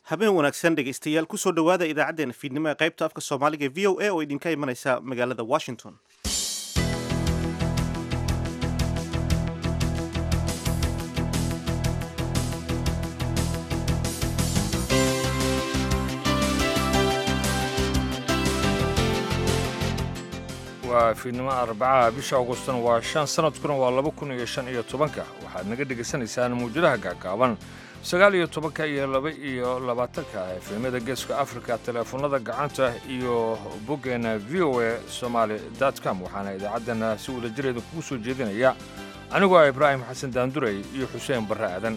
habeen wanaagsan dhegaystayaal kusoo dhowaada idaacaddeenna fiidnimo ee qaybta afka soomaaliga e v o a oo idinka imanaysa magaalada washington waa fiidnimo arbacaha bisha augustan waa shan sanadkuna waa laba kun iyo shan iyo tobanka waxaad naga dhegaysanaysaan muwjadaha gaagaaban sagaal iyo tobanka iyo laba iyo labaatanka efemyada geeska afrika teleefonada gacanta iyo boggeena v o a somaali com waxaana idaacaddana si wadajireeda kugu soo jeedinaya anigoo ah ibraahim xasan daandurey iyo xuseen barre aadan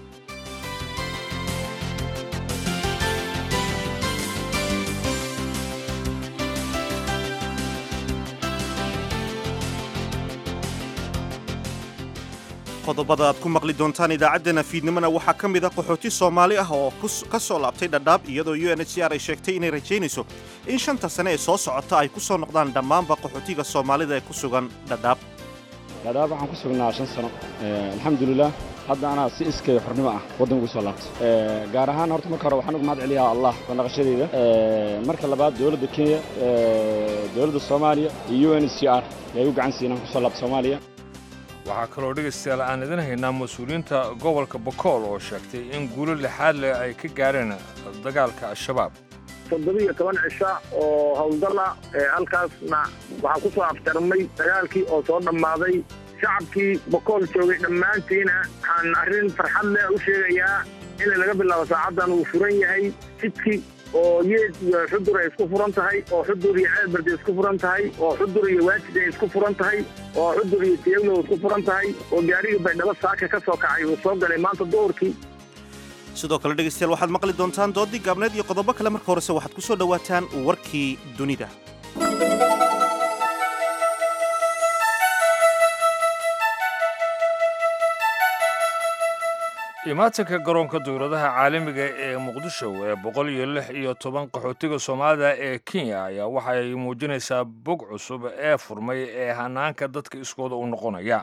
qodobada aad ku maqli doontaan idaacaddeenna fiidnimona waxaa ka mid a qaxooti soomaali ah oo ka soo laabtay dhadhaab iyadoo u n h c r ay sheegtay inay rajaynayso in shanta sane ee soo socota ay ku soo noqdaan dhammaanba qaxootiga soomaalida ee ku sugan dhadhaab dhadhaab waxaan ku sugnaa shan sano alxamdulilah hadda anaa si iskay xornimo ah waddanka ugu soo laabtay gaar ahaan horta marka hore waxaan uga mahad celiyaa allah soo naqashadeyda marka labaad dowladda kenya dowladda soomaaliya iyo u n h c r yay u gacan siinaan kusoo laabta soomaaliya waxaa kaloo dhegaystayaal aan idin haynaa mas-uuliyiinta gobolka bokool oo sheegtay in guulo lixaad leh ay ka gaareen dagaalka al-shabaab toddobiiyo toban cisha oo howlgala halkaasna waxaa ku soo afjarmay dagaalkii oo soo dhammaaday shacabkii bokool joogay dhammaantiina waxaan arrin farxad leh u sheegayaa in laga bilaabo saacaddan uu furan yahay jidkii oo yeed iyo xudur ay isku furan tahay oo xudur iyo ceelberde isku furan tahay oo xudur iyo waajid ay isku furan tahay oo xudur iyo tiyaglow isku furan tahay oo gaarigii baydhabo saaka ka soo kacay uu soo galay maanta duhurkii sidoo kale dhegaystayaal waxaad maqli doontaan doodii gaabneed iyo qodobo kale marka horese waxaad ku soo dhowaataan warkii dunida imaatanka garoonka dowladaha caalamiga ee muqdisho ee boqol iyo lix iyo toban qaxootiga soomaalida ee kenya ayaa waxay muujinaysaa bog cusub ee furmay ee hanaanka dadka iskooda u noqonaya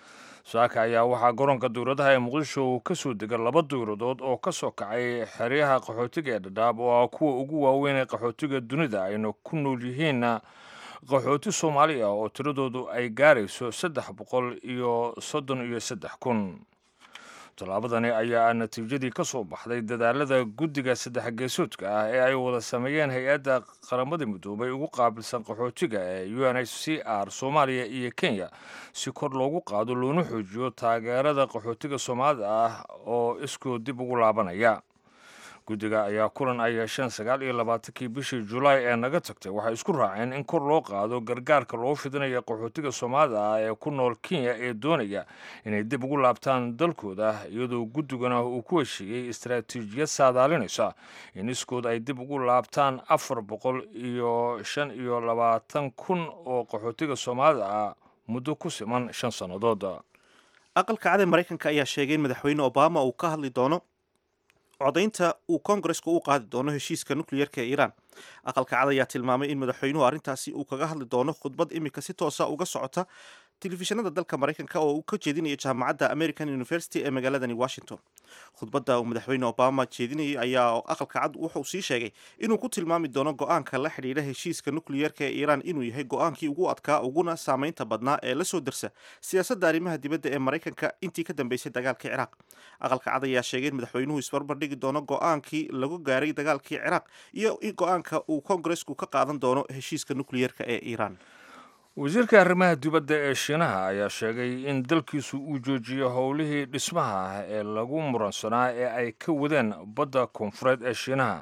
saaka ayaa waxaa garoonka dowladaha ee muqdisho uu ka soo dega laba dowladood oo ka soo kacay xeryaha qaxootiga ee dhadhaab oo ah kuwa ugu waaweyn ee qaxootiga dunida ayna ku nool yihiinna qaxooti soomaali ah oo tiradoodu ay gaarayso saddex boqol iyo soddon iyo saddex kun tallaabadani ayaa natiijadii ka soo baxday dadaalada guddiga saddex geesoodka ah ee ay wada sameeyeen hay-adda qaramada midoobay ugu qaabilsan qaxootiga ee u n h c r soomaaliya iyo kenya si kor loogu qaado loona xoojiyo taageerada qaxootiga soomaalida ah oo iskoo dib ugu laabanaya guddiga ayaa kulan ay yeesheen sagaal iyo labaatankii bishii julaay ee naga tagtay waxay isku raaceen in kor loo qaado gargaarka loo fidinayo qaxootiga soomaalida ah ee ku nool kenya ee doonaya inay dib ugu laabtaan dalkooda iyadoo guddigana uu ku heshiiyey istaraatiijiyad saadaalinaysa in iskood ay dib ugu laabtaan afar boqol iyo shan iyo labaatan kun oo qaxootiga soomaalida ah muddo ku siman shan sannadood aqalka cad ee maraykanka ayaa sheegay in madaxweyne obama uu ka hadli doono codaynta uu kongareska u qaadi doono heshiiska nukliyerka ee iiraan aqalka cad ayaa tilmaamay in madaxweynuhu arrintaasi uu kaga hadli doono khudbad imika si toosa uga socota telefishinada dalka maraykanka oo uu ka jeedinayo jaamacadda american university ee magaaladani washington khudbadda uu madaxweyne obama jeedinayay ayaa aqalka cad wuxuu sii sheegay inuu ku tilmaami doono go-aanka la xidhiidha heshiiska nukliyerka ee iiraan inuu yahay go-aankii ugu adkaa uguna saameynta badnaa ee lasoo dersa siyaasadda arrimaha dibadda ee maraykanka intii ka dambeysay dagaalkii ciraaq aqalka cad ayaa sheegay in madaxweynuhu isbarbardhigi doono go-aankii lagu gaaray dagaalkii ciraaq iyo go-aanka uu kongaresku ka qaadan doono heshiiska nukliyerka ee iiraan wasiirka arrimaha dibadda ee shiinaha ayaa sheegay in dalkiisu uu joojiyo howlihii dhismaha ah ee lagu muransanaa ee ay ka wadeen badda koonfureed ee shiinaha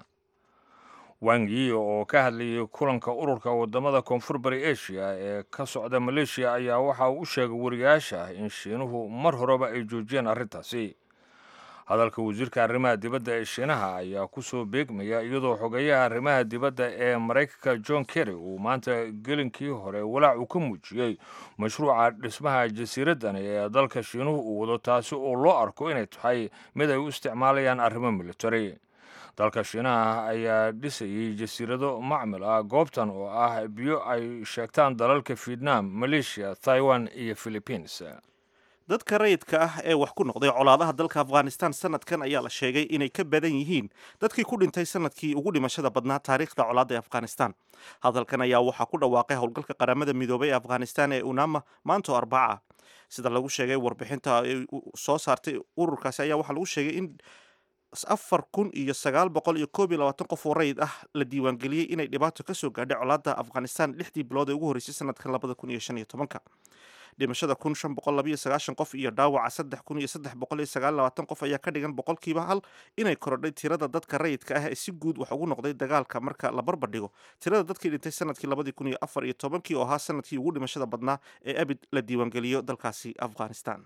wangi oo ka hadlayay kulanka ururka wadamada koonfur bari asia ee ka socda maleeshiya ayaa waxa uu u sheegay wariyaasha in shiinuhu mar horeba ay joojiyeen arrintaasi hadalka wasiirka arrimaha dibadda ee shiinaha ayaa ku soo beegmaya iyadoo xogeyaha arrimaha dibadda ee maraykanka john kerry uu maanta gelinkii hore walaac uu ka muujiyey mashruuca dhismaha jasiiraddani ee dalka shiinuhu uu wado taasi oo loo arko inay tahay mid ay u isticmaalayaan arrimo military dalka shiinaha ayaa dhisayay jasiirado macmil ah goobtan oo ah biyo ay sheegtaan dalalka vietnam malaysia taiwan iyo philippines dadka rayidka ah ee wax ku noqday colaadaha dalka afghanistan sanadkan ayaa la sheegay inay ka badan yihiin dadkii ku dhintay sanadkii ugu dhimashada badnaa taariikhda colaadda ee afghanistan hadalkan ayaa waxaa ku dhawaaqay howlgalka qaramada midoobay ee afghanistan ee unama maanto arbaca sida lagu sheegay warbixinta ay soo saartay ururkaasi ayaa waxaa lagu sheegay in afar kun iyo sagaal boqol iyo koob iyo labaatan qof oo rayid ah la diiwaangeliyey inay dhibaato kasoo gaadhay colaadda afghanistan lixdii bilood ee ugu horreysay sanadkan labada kun iyo shan iyo tobanka dhimashada kun shan boqol labayo sagaashan qof iyo dhaawaca saddex kun iyo saddex boqol iyo sagaal labaatan qof ayaa ka dhigan boqolkiiba hal inay korodhay tirada dadka rayidka ah ee si guud wax ugu noqday dagaalka marka la barbardhigo tirada dadkii dhintay sanadkii labadii kun iyo afar iyo tobankii oo ahaa sanadkii ugu dhimashada badnaa ee abid la diiwaangeliyo dalkaasi afghanistan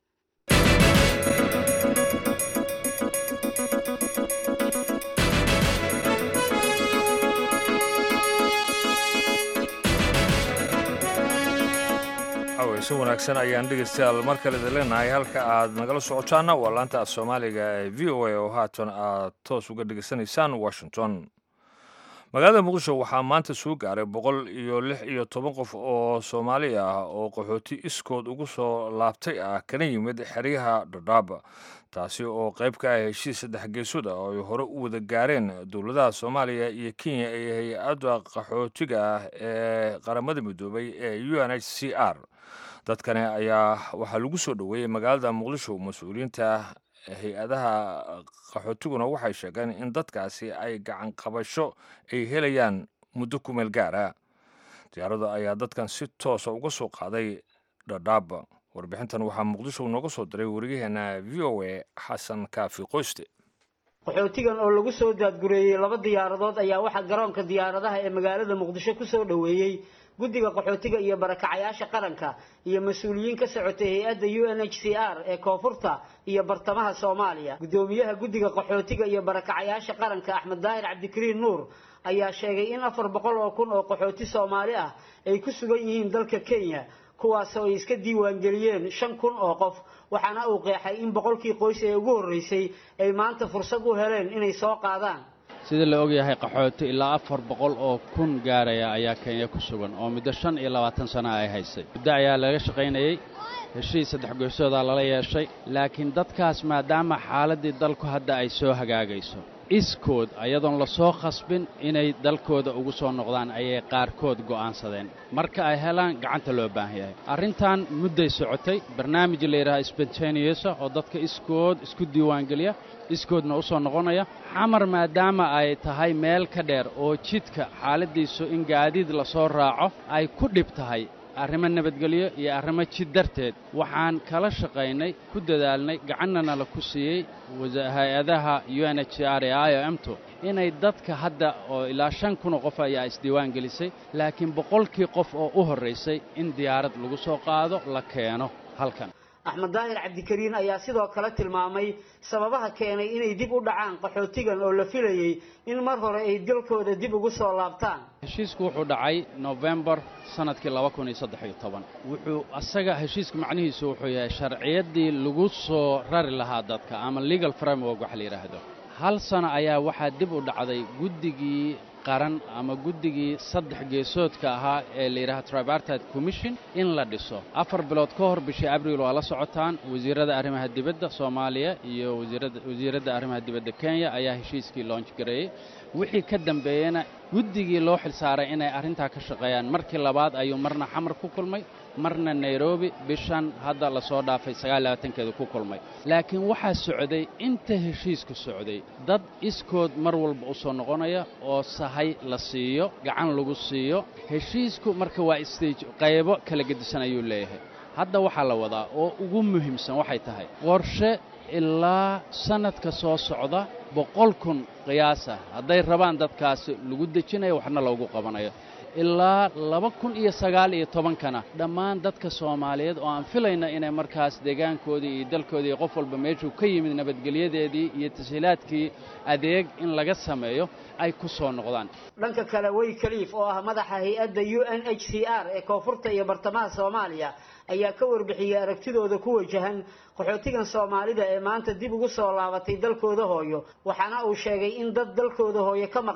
si wanaagsan ayaan dhegeystayaal mar kale idin leenahay halka aad nagala socotaana waa laanta af soomaaliga ee v o a oo haatan aad toos uga dhegeysanaysaan washington magaalada muqdisho waxaa maanta soo gaaray boqol iyo lix iyo toban qof oo soomaali ah oo qaxooti iskood ugu soo laabtay ah kana yimid xeryaha dhadhaaba taasi oo qayb ka ah heshiis saddex geesood ah oo ay hore u wada gaareen dowladaha soomaaliya iyo kenya iyo hay-adda qaxootiga ah ee qaramada midoobay ee u n h c r dadkani ayaa waxaa lagu soo dhoweeyey magaalada muqdisho mas-uuliyiinta hay-adaha qaxootiguna waxay sheegeen in dadkaasi ay gacan qabasho ay helayaan muddo ku meel gaara diyaarada ayaa dadkan si toosa uga soo qaaday dhadhaaba warbixintan waxaa muqdisho nooga soo diray wariyaheena v o a xasan kaafi qoyste qaxootigan oo lagu soo daadgureeyey laba diyaaradood ayaa waxaa garoonka diyaaradaha ee magaalada muqdisho ku soo dhoweeyey guddiga qaxootiga iyo barakacayaasha qaranka iyo mas-uuliyiin ka socotay hay-adda u n h c r ee koonfurta iyo bartamaha soomaaliya guddoomiyaha guddiga qaxootiga iyo barakacayaasha qaranka axmed daahir cabdikariin nuur ayaa sheegay in afar boqol oo kun oo qaxooti soomaali ah ay ku sugan yihiin dalka kenya kuwaasoo ay iska diiwaangeliyeen shan kun oo qof waxaana uu qeexay in boqolkii qoys ee ugu horreysay ay maanta fursad u heleen inay soo qaadaan sida la ogyahay qaxooti ilaa afar boqol oo kun gaaraya ayaa kenya ku sugan oo muddo shan iyo labaatan sana ay haysay muddo ayaa laga shaqaynayey heshiis saddex goysoodaa lala yeeshay laakiin dadkaas maadaama xaaladdii dalku hadda ay soo hagaagayso iskood ayadoon la soo khasbin inay dalkooda ugu soo noqdaan ayay qaarkood go'aansadeen marka ay helaan gacanta loo baahan yahay arrintan mudday socotay barnaamij la yidhaha spontaneousa oo dadka iskood isku diiwaangeliya iskoodna u soo noqonaya xamar maadaama ay tahay meel ka dheer oo jidka xaaladdiisu in gaadiid lasoo raaco ay ku dhib tahay arrimo nabadgelyo iyo arrimo jid darteed waxaan kala shaqaynay ku dadaalnay gacannana la ku siiyey hay-adaha u n h r ee i o m tu inay dadka hadda oo ilaa shan kunoo qof ayaa isdiiwaan gelisay laakiin boqolkii qof oo u horraysay in diyaarad lagu soo qaado la keeno halkan axmed daahir cabdikariin ayaa sidoo kale tilmaamay sababaha keenay inay dib u dhacaan qaxootigan oo la filayey in mar hore ay dalkooda dib ugu soo laabtaan heshiisku wuxuu dhacay nofembar sannadkii laba kun iyo saddex iyo toban wuxuu asaga heshiiska macnihiisu wuxuu yahay sharciyaddii lagu soo rari lahaa dadka ama legal framework waxa la yidhaahdo hal sano ayaa waxaa dib u dhacday guddigii qaran ama guddigii saddex geesoodka ahaa ee la yidhaha tripartite commission in la dhiso afar bilood ka hor bishii abriil waa la socotaan wasiirada arrimaha dibadda soomaaliya iyo wasiiradda arrimaha dibadda kenya ayaa heshiiskii loonj gareeyey wixii ka dambeeyena guddigii loo xilsaaray inay arrintaa ka shaqeeyaan markii labaad ayuu marna xamar ku kulmay marna nairobi bishan hadda lasoo dhaafay sagaalabaatankeeda ku kulmay laakiin waxaa socday inta heshiisku socday dad iskood mar walba u soo noqonaya oo sahay la siiyo gacan lagu siiyo heshiisku marka waa stage qaybo kala gedisan ayuu leeyahay hadda waxaa la wadaa oo ugu muhiimsan waxay tahay qorshe ilaa sannadka soo socda boqol kun qiyaasa hadday rabaan dadkaasi lagu dejinayo waxna loogu qabanayo ilaa laba kun iyo sagaal iyo tobankana dhammaan dadka soomaaliyeed oo aan filayna inay markaas deegaankoodii iyo dalkoodii iyo qof walba meeshuu ka yimid nabadgelyadeedii iyo tashiilaadkii adeeg in laga sameeyo ay ku soo noqdaan dhanka kale way kaliif oo ah madaxa hay-adda u n h c r ee koonfurta iyo bartamaha soomaaliya ayaa ka warbixiyey aragtidooda ku wajahan qaxootigan soomaalida ee maanta dib ugu soo laabatay dalkooda hooyo waxaana uu sheegay in dad dalkooda hooyo ka maqnaa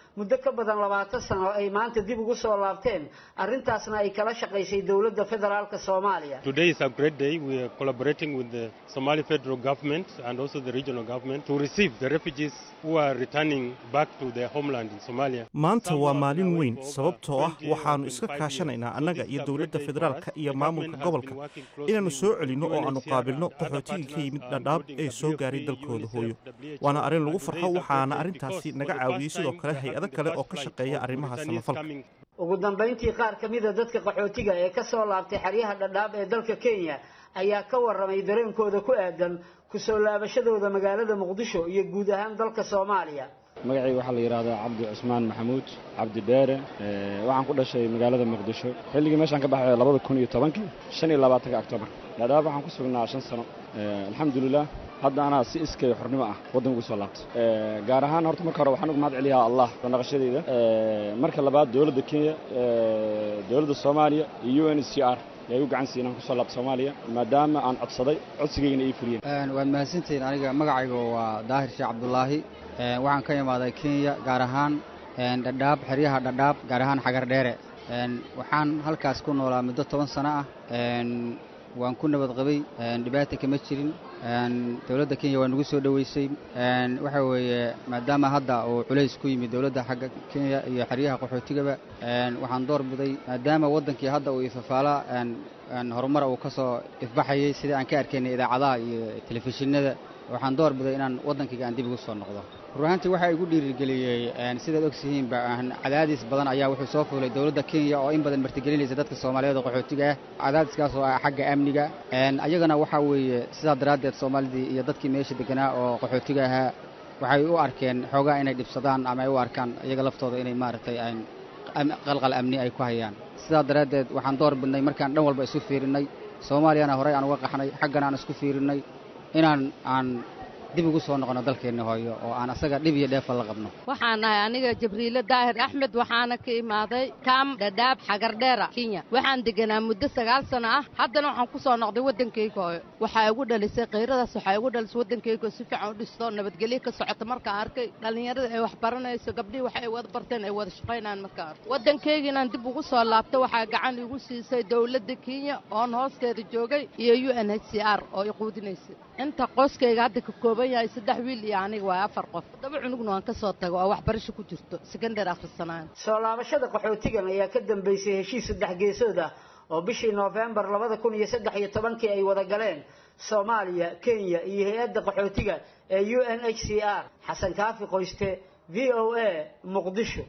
muddo ka badan labaatan sano ay maanta dib ugu soo laabteen arrintaasna ay kala shaqaysay dowladda federaalka soomaaliya Today is a great day. We are collaborating with the Somali federal government and also the regional government to receive the refugees who are returning back to their homeland in Somalia. maanta waa maalin weyn sababtoo ah waxaannu iska kaashanaynaa annaga iyo dowladda federaalka iyo maamulka gobolka inaannu soo celinno oo aannu qaabilno qaxootigii ka yimid dhadhaab ee soo gaaray dalkooda hooyo waana arrin lagu farxo waxaana arrintaasi naga caawiyey sidoo kale hay-ado kale oo ka shaqeeya arrimaha samafalka ugu dambayntii qaar ka mida dadka qaxootiga ee ka soo laabtay xeryaha dhadhaab ee dalka kenya ayaa ka warramay dareenkooda ku aadan ku soo laabashadooda magaalada muqdisho iyo guud ahaan dalka soomaaliya magacayga waxaa la yidhahdaa cabdi cusmaan maxamuud cabdi dheere Eh, waxaan ku dhashay magaalada muqdisho xilligii meeshaan ka baxay labada kun iyo tobankii shan iyo labaatanka octobar dhadhaab waxaan ku sugnaa shan sano Eh, alxamdulilah hadda anaa si iskay xornimo ah waddanka ugu soo laabtay Eh, gaar ahaan horta marka hore waxaan uga mahad celiyaa allah soo naqashadeyda Eh, marka labaad dowladda kenya eh, dowladda soomaaliya iyo u n c r ay u gacan siin inaan kusoo laabto soomaaliya maadaama aan codsaday codsigaygana ii fuliyeen waad mahadsantihiin aniga magacayga waa daahir sheekh cabdulaahi Een, waxaan ka imaaday kenya gaar ahaan een, dhadhaab xeryaha dhadhaab gaar ahaan xagar dheere Een, waxaan halkaas ku noolaa muddo toban sano ah Een, waan ku nabad qabay Een, dhibaata kama jirin Een, dowladda kenya waa nagu soo dhoweysay Een, waxa weeye maadaama hadda uu culays ku yimid dowladda xagga kenya iyo xeryaha qaxootigaba Een, waxaan door biday maadaama waddankii hadda uu ifafaala een, een, horumar uu ka soo ifbaxayay sida aan ka arkaynay idaacadaha iyo telefishinada waxaan door biday inaan waddankayga aan dib ugu soo noqdo run ahaantii waxaa igu dhiirigeliyey een, sidaad ogsihiinba een, cadaadis badan ayaa wuxuu soo fuulay dowladda kenya oo in badan martigelinaysa dadka soomaaliyeed oo qaxootiga ah cadaadiskaas oo ah xagga amniga Een, ayagana waxaa weeye sidaa daraaddeed soomaalidii iyo dadkii meesha deganaa oo qaxootiga ahaa waxay u arkeen xoogaa inay dhibsadaan ama ay u arkaan iyaga laftooda inay maaragtay aan am- qalqal amni ay ku hayaan sidaa daraaddeed waxaan door bidnay markaan dhan walba isu fiirinnay soomaaliyana horey aan uga qaxnay xaggana aan isku fiirinnay inaan aan dib ugu soo noqono dalkeenna hooyo oo aan asaga dhib iyo dheefa la qabno waxaan ahay aniga jabriile daahir axmed waxaana ka imaaday kaam dhadhaab xagardheera kenya waxaan deganaa muddo sagaal sano ah haddana waxaan ku soo noqday waddankayga hooyo waxaa igu dhalisay kayradaas waxaa igu dhalisay waddankayga oo si fiican u dhisto nabadgelyo ka socota markaan arkay dhallinyarada ay wax baranayso gabdhihii wax ay wada barteen ay wada shaqaynayaan markaan arkay waddankayga inaan dib ugu soo laabto waxaa gacan igu siisay dowladda kenya oon hoosteeda joogay iyo u n h c r oo i quudinaysay inta qoyskayga hadda ka kooban yahay saddex wiil iyo aniga waa afar qof todoba cunugna waan ka soo tago oo waxbarasho ku jirto sekondar akhrisanaayo soo laabashada qaxootigan ayaa ka dambeysay heshiis saddex geesood ah oo bishii noofembar labada kun iyo saddex iyo tobankii ay wada galeen soomaaliya kenya iyo hay-adda qaxootiga ee u n h c r xasan kaafi qoyste v o a muqdisho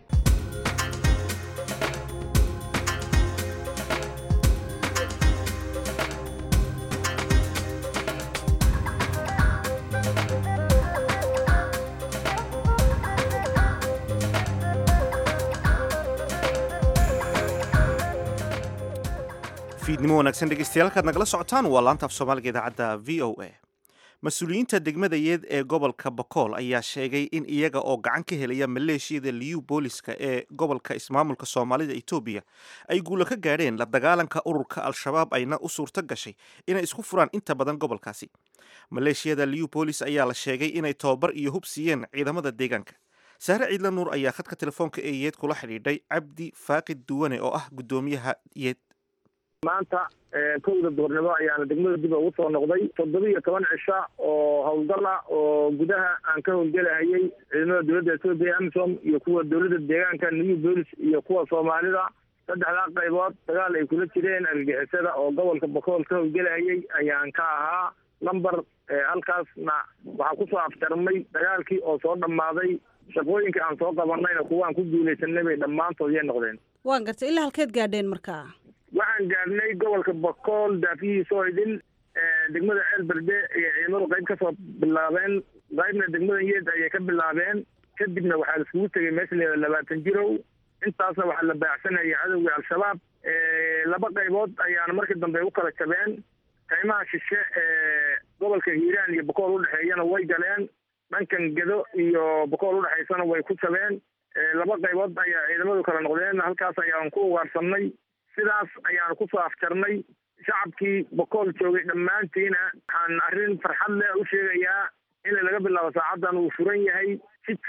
fiidnimo wanaagsan dhegeystayaal halkaad nagala socotaan waa laanta af soomaaliga idaacadda v o a mas-uuliyiinta degmadayeed ee gobolka bokool ayaa sheegay in iyaga oo gacan ka helaya maleeshiyada liyu booliska ee gobolka ismaamulka soomaalida etoobiya ay guulo ka gaadheen la dagaalanka ururka al-shabaab ayna u suurto gashay inay isku furaan inta badan gobolkaasi maleeshiyada liyu boolis ayaa la sheegay inay tababar iyo hub siiyeen ciidamada deegaanka saare ciidla nuur ayaa khadka telefoonka ee yeed kula xidhiidhay cabdi faaqid duwane oo ah guddoomiyaha yeed maanta kowda duurnimo ayaana degmada dib ugu soo noqday toddoba iyo toban cisha oo howlgala oo gudaha aan ka howlgelahayay ciidamada dowladda etoobiya amisom iyo kuwa dowladda deegaanka new bolis iyo kuwa soomaalida saddexdaa qaybood dagaal ay kula jireen argagixisada oo gobolka bokool ka howlgelahayay ayaan ka ahaa number halkaasna waxaa kusoo afjarmay dagaalkii oo soo dhammaaday shaqooyinka aan soo qabanayna kuwaan ku guulaysanay bay dhammaantood yay noqdeen waan gartay ilaa halkeed gaadheen markaa waxaan gaadhnay gobolka bokool daafihiisa oo idin degmada ceel berde ayay ciidamadu qayb ka soo bilaabeen qaybna degmada yeed ayay ka bilaabeen kadibna waxaa laiskugu tegay meesha la yihahdo labaatan jirow intaasna waxaa la baacsanayay cadowgii al-shabaab laba qaybood ayaana markii dambe u kala jabeen qaymaha shishe ee gobolka hiiraan iyo bokool udhexeeyana way galeen dhankan gedo iyo bokool udhexaysana way ku jabeen laba qaybood ayaa ciidamadu kala noqdeen halkaas ayaan ku ugaarsanay sidaas ayaanu kusoo afjarnay shacabkii bokool joogay dhammaantiina waxaan arrin farxad leh u sheegayaa in laga bilaabo saacaddan uu furan yahay jidkii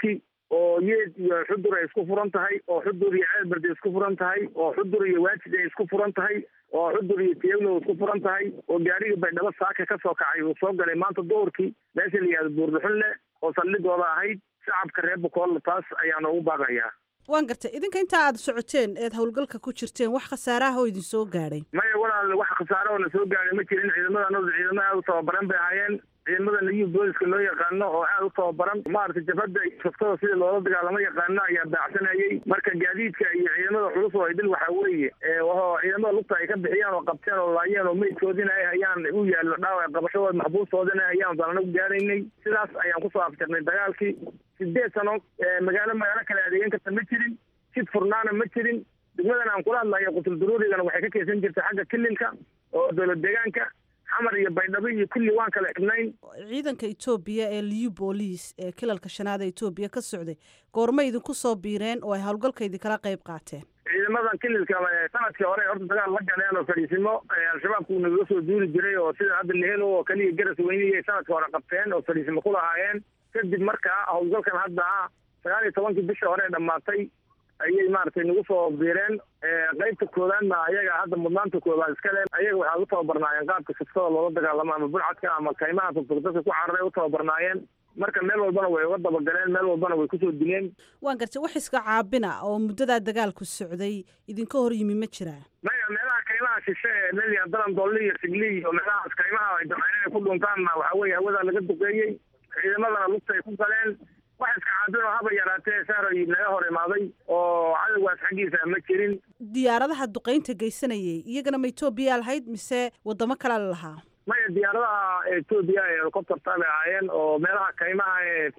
oo yeed iyo xudur ay isku furan tahay oo xudur iyo ceelberd ay isku furan tahay oo xudur iyo waajid ay isku furan tahay oo xudur iyo tiyaglo isku furan tahay oo gaarigii baydhabo saaka ka soo kacay uu soo galay maanta duhurkii meesha la yihahdo buurduxunle oo saldhigooda ahayd shacabka reer bukool taas ayaan ugu baaqayaa waan gartay idinka intaa aad socoteen eed howlgalka ku jirteen wax khasaaraha oo idin soo gaadhay maya walaal wax khasaare oo na soo gaadhay ma jirin ciidamada anadu ciidamada aada u tababaran bay ahaayeen ciidamada nayib booliska loo yaqaano oo aada u tababaran maaragtay jabhadda iyo shaftada sidii loola dagaalamo yaqaano ayaa baacsanayay marka gaadiidka iyo ciidamada culus oo idil waxaa weeye oo ciidamada lugta ay ka bixiyaan oo qabteen oo laayeen oo meydkoodina ay hayaan u yaallo dhaawac qabashadooda maxbuustoodina hayaan baan anagu gaaraynay sidaas ayaan kusoo afjarnay dagaalkii sideed sano magaalo magaalo kale adeegan karta ma jirin jid furnaana ma jirin degmadan aan kula hadlayo qutul duruurigana waxay ka keysan jirtay xagga kililka oo dowlad deegaanka xamar iyo baydhabo iyo kulli waan kala xidhnayn ciidanka etoobiya ee liu booliis ee kilalka shanaad ee etoobiya ka socday goorma idinku soo biireen oo ay howlgalka idinkala qayb qaateen ciidamadan kililka sanadkii hore horta dagaal la galeen oo fadhiisimo al-shabaabku nagaga soo duuli jiray oo sida hadda lehelo oo keliya garas weyniyay sanadkii hore qabteen oo fadhiisimo ku lahaayeen kadib markaa howlgalkan hadda ah sagaal iyo tobankii bishii hore dhamaatay ayay maaragtay nagu soo biireen qaybta koowaadna ayaga hadda mudnaanta koowaad iska le ayaga waxaa u tababarnaayeen qaabka siftada loola dagaalamo ama bulcadka ama kaymaha fogfog dadka ku cararay u tababarnaayeen marka meel walbana way uga dabagaleen meel walbana way kusoo dileen waan gartay wax iska caabina oo muddadaa dagaalku socday idinka hor yimi ma jiraa maya meelaha kaymaha shishe ee leliya dalan dolli iyo sigli iyo meelahaas kaymaha ay damceen inay ku dhuntaanna waxaa weeye hawadaa laga duqeeyey ciidamadana lugta ay ku galeen wax iska caabin oo haba yaraatee saaroy naga hor imaaday oo cadowgaas xaggiisa ma jirin diyaaradaha duqaynta geysanayay iyagana ma etoobiya lahayd mise wadamo kale la lahaa maya diyaaradaha etoobiya ee helicopterta bay ahaayeen oo meelaha kaymaha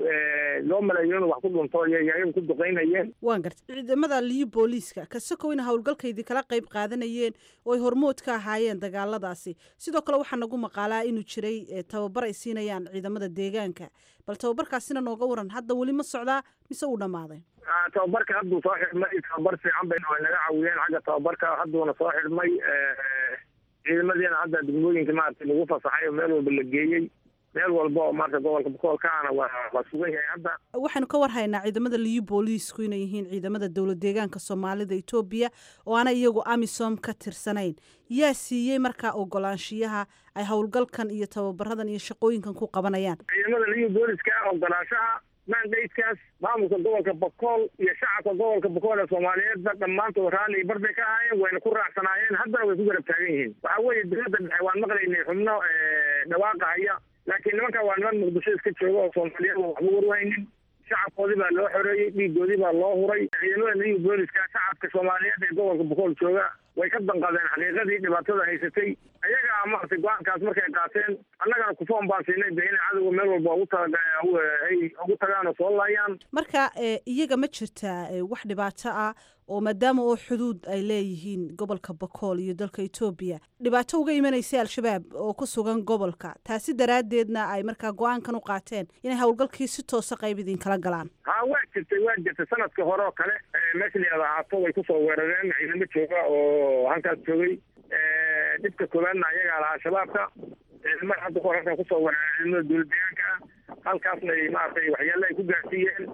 ee loo maleeyo inuu wax ku dhunto ayay ayagu ku duqaynayeen waan gartay ciidamada liyu booliiska kasakow ina howlgalka idinkala qayb qaadanayeen oo ay hormood ka ahaayeen dagaaladaasi sidoo kale waxaa nagu maqaalaa inuu jiray tababar ay siinayaan ciidamada deegaanka bal tababarkaasina nooga waran hadda weli ma socdaa mise uu dhammaaday tababarka hadduu soo xidhmay tababar fiican bay naga caawiyeen xagga tababarka hadduuna soo xidhmay ciidamadiina hadda degmooyinka maaragtay lagu fasaxay oo meel walba la geeyey meel walba oo maarata gobolka bokoolkaana waa waa sugan yahay hadda waxaanu ka warhaynaa ciidamada liyu booliisku inay yihiin ciidamada dowlad deegaanka soomaalida etoobiya oo aana iyagu amisom ka tirsanayn yaa siiyey markaa ogolaanshiyaha ay howlgalkan iyo tababaradan iyo shaqooyinkan ku qabanayaan ciidamada liyu booliska ogolaanshaha maandaydkaas maamulka gobolka bokool iyo shacabka gobolka bokool ee soomaaliyeedba dhammaantood raalli iyo barbay ka ahaayeen wayna ku raacsanaayeen haddana way ku garab taagan yihiin waxaa weeye dowladda dhexe waan maqlaynay xubno dhawaaqa haya laakiin nimankan waa niman muqdisho iska jooga oo soomaaliyeed waxba warwaynin shacabkoodii baa loo xoreeyey dhiigoodii baa loo huray ciidamada liyu booliska shacabka soomaaliyeed ee gobolka bokool jooga way ka danqadeen xaqiiqadii dhibaatada haysatay ayagaa maaragtay go-aankaas markay qaateen annagana kufoon baan siinay de inay cadowga meel walba ugu taga ay ugu tagaan oo soo laayaan marka iyaga ma jirtaa wax dhibaato ah oo maadaama oo xuduud ay leeyihiin gobolka bakool iyo dalka etoobiya dhibaato uga imanaysay al-shabaab oo ku sugan gobolka taasi daraaddeedna ay markaa go-aankan u qaateen inay howlgalkii si toosa qayb idinkala galaan ha waa jirtay waa jirtay sanadka hore oo kale meesha layada ahaato way kusoo weerareen ciidamo jooga oo halkaas joogay dhibka koowaadna ayagaa lahaa shabaabka ciidamada hadda kahor halkan kusoo weerareen ciidamada dowlad deegaanka halkaasna maaragtay waxyaale ay ku gaarsiiyeen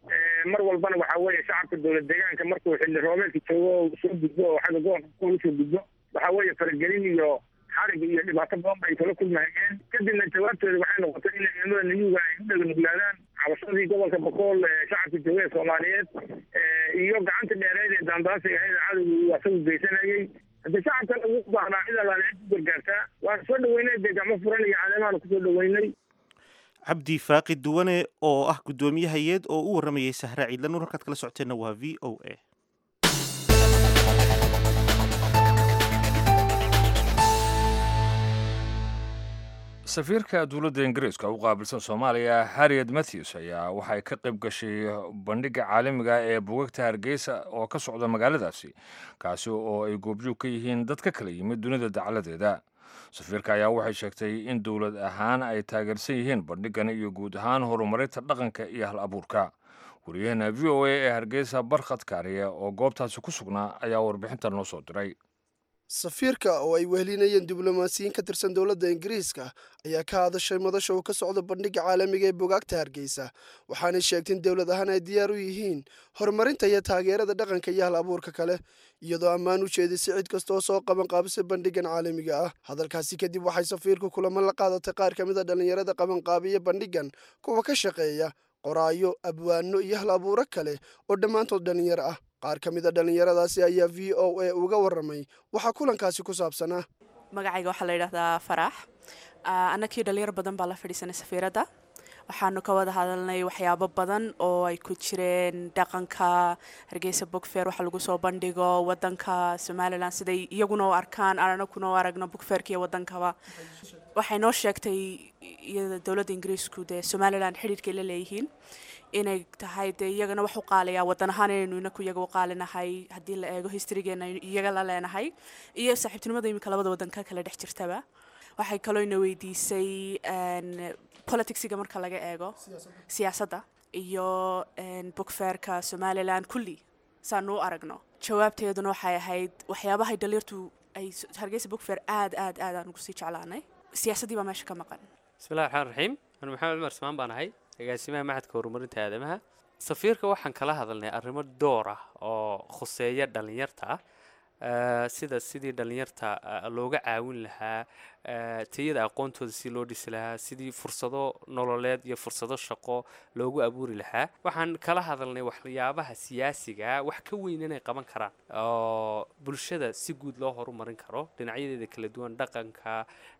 mar walbana waxaa weeye shacabka dowlad deegaanka markuu xilli roobeedka joogo oo soo gudbo oo xagga gobolka kool usoo gudbo waxaa weeye faragelin iyo xarig iyo dhibaato badan bay kala kulmahayeen kadibna jawaabtooda waxay noqotay in ciidamada niyuga ay u dhega nuglaadaan cabashadii gobolka bakool shacabka jooga ee soomaaliyeed iyo gacanta dheereed ee daandaansiga ahayd cadowga uu asagu geysanayay hadde shacabkan ugu baahnaa cid allaale cid ku gargaartaa waan soo dhaweynay dee gacmo furan iyo caleemaanu kusoo dhaweynay cabdi faaqi duwane oo ah guddoomiyahayeed oo u warramayay sahra ciidla nuur halkaad kala socoteenna waa v o a safiirka dowladda ingiriiska u qaabilsan soomaaliya harriet matthews ayaa waxay ka qayb gashay bandhigga caalamiga ee bugagta hargeysa oo ka socda magaaladaasi kaasi oo ay goobjoog ka yihiin dad ka kala yimid dunida dacaladeeda safiirka ayaa waxay sheegtay in dowlad ahaan ay taageersan yihiin bandhiggan iyo guud ahaan horumarinta dhaqanka iyo hal abuurka wariyaheena v o a ee hargeysa barkhad kaariye oo goobtaasi ku sugnaa ayaa warbixinta noo soo diray safiirka oo ay wehelinayeen diblomaasiyiin ka tirsan dowladda ingiriiska ayaa ka hadashay madasha uu ka socdo bandhigga caalamiga ee bugaagta hargeysa waxaanay sheegtay in dowlad ahaan ay diyaar u yihiin horumarinta iyo taageerada dhaqanka iyo hal abuurka kale iyadoo ammaan u jeedisay cid kasta oo soo qaban qaabisay bandhiggan caalamiga ah hadalkaasi kadib waxay safiirku kulamo la qaadatay qaar ka mid a dhallinyarada qabanqaabiya bandhiggan kuwa ka shaqeeya qoraayo abwaano iyo hal abuuro kale oo dhammaantood dhallinyaro ah qaar ka mid a dhallinyaradaasi ayaa v o a uga warramay waxaa kulankaasi ku saabsanaa magacayga waxaa la yidhahdaa farax annakii dhalinyaro badan baa la fadhiisanay safiiradda waxaanu ka wada hadalnay waxyaabo badan oo ay ku jireen dhaqanka hargeysa bogfeer waxa lagu soo bandhigo wadanka somalilan siday iyaguna u arkaan anakuna u aragno bogfeerka iyo wadankaba waxay noo sheegtay iyada dowladda ingiriisku dee somalilan xidhiirkay la leeyihiin inay tahay dee iyagana wax u qaalayaa wadan ahaan inaynu inaku iyaga u qaalinahay haddii la eego historygeena iyaga la leenahay iyo saaxiibtinimada iminka labada wadan ka kala dhex jirtaba waxay kaloo ina weydiisay politicsiga marka laga eego siyaasadda iyo bogfeerka somalilan kulli saanu u aragno jawaabteeduna waxay ahayd waxyaabahay dhaliirtu ay hargeysa bogfeer aad aad aad aan ugu sii jeclaanay siyaasaddii baa meesha ka maqan bismillahi raxmaan raxiim anu maxamed cumar ismaan baan ahay agaasimaha maxadka horumarinta aadamaha safiirka waxaan kala hadalnay arrimo door ah oo khuseeya dhallinyarta ah sida sidii dhallinyarta looga caawin lahaa tayada aqoontooda si loo dhisi lahaa sidii fursado nololeed iyo fursado shaqo loogu abuuri lahaa waxaan kala hadalnay waxyaabaha siyaasiga wax ka weyn inay qaban karaan oo bulshada si guud loo horumarin karo dhinacyadeeda kala duwan dhaqanka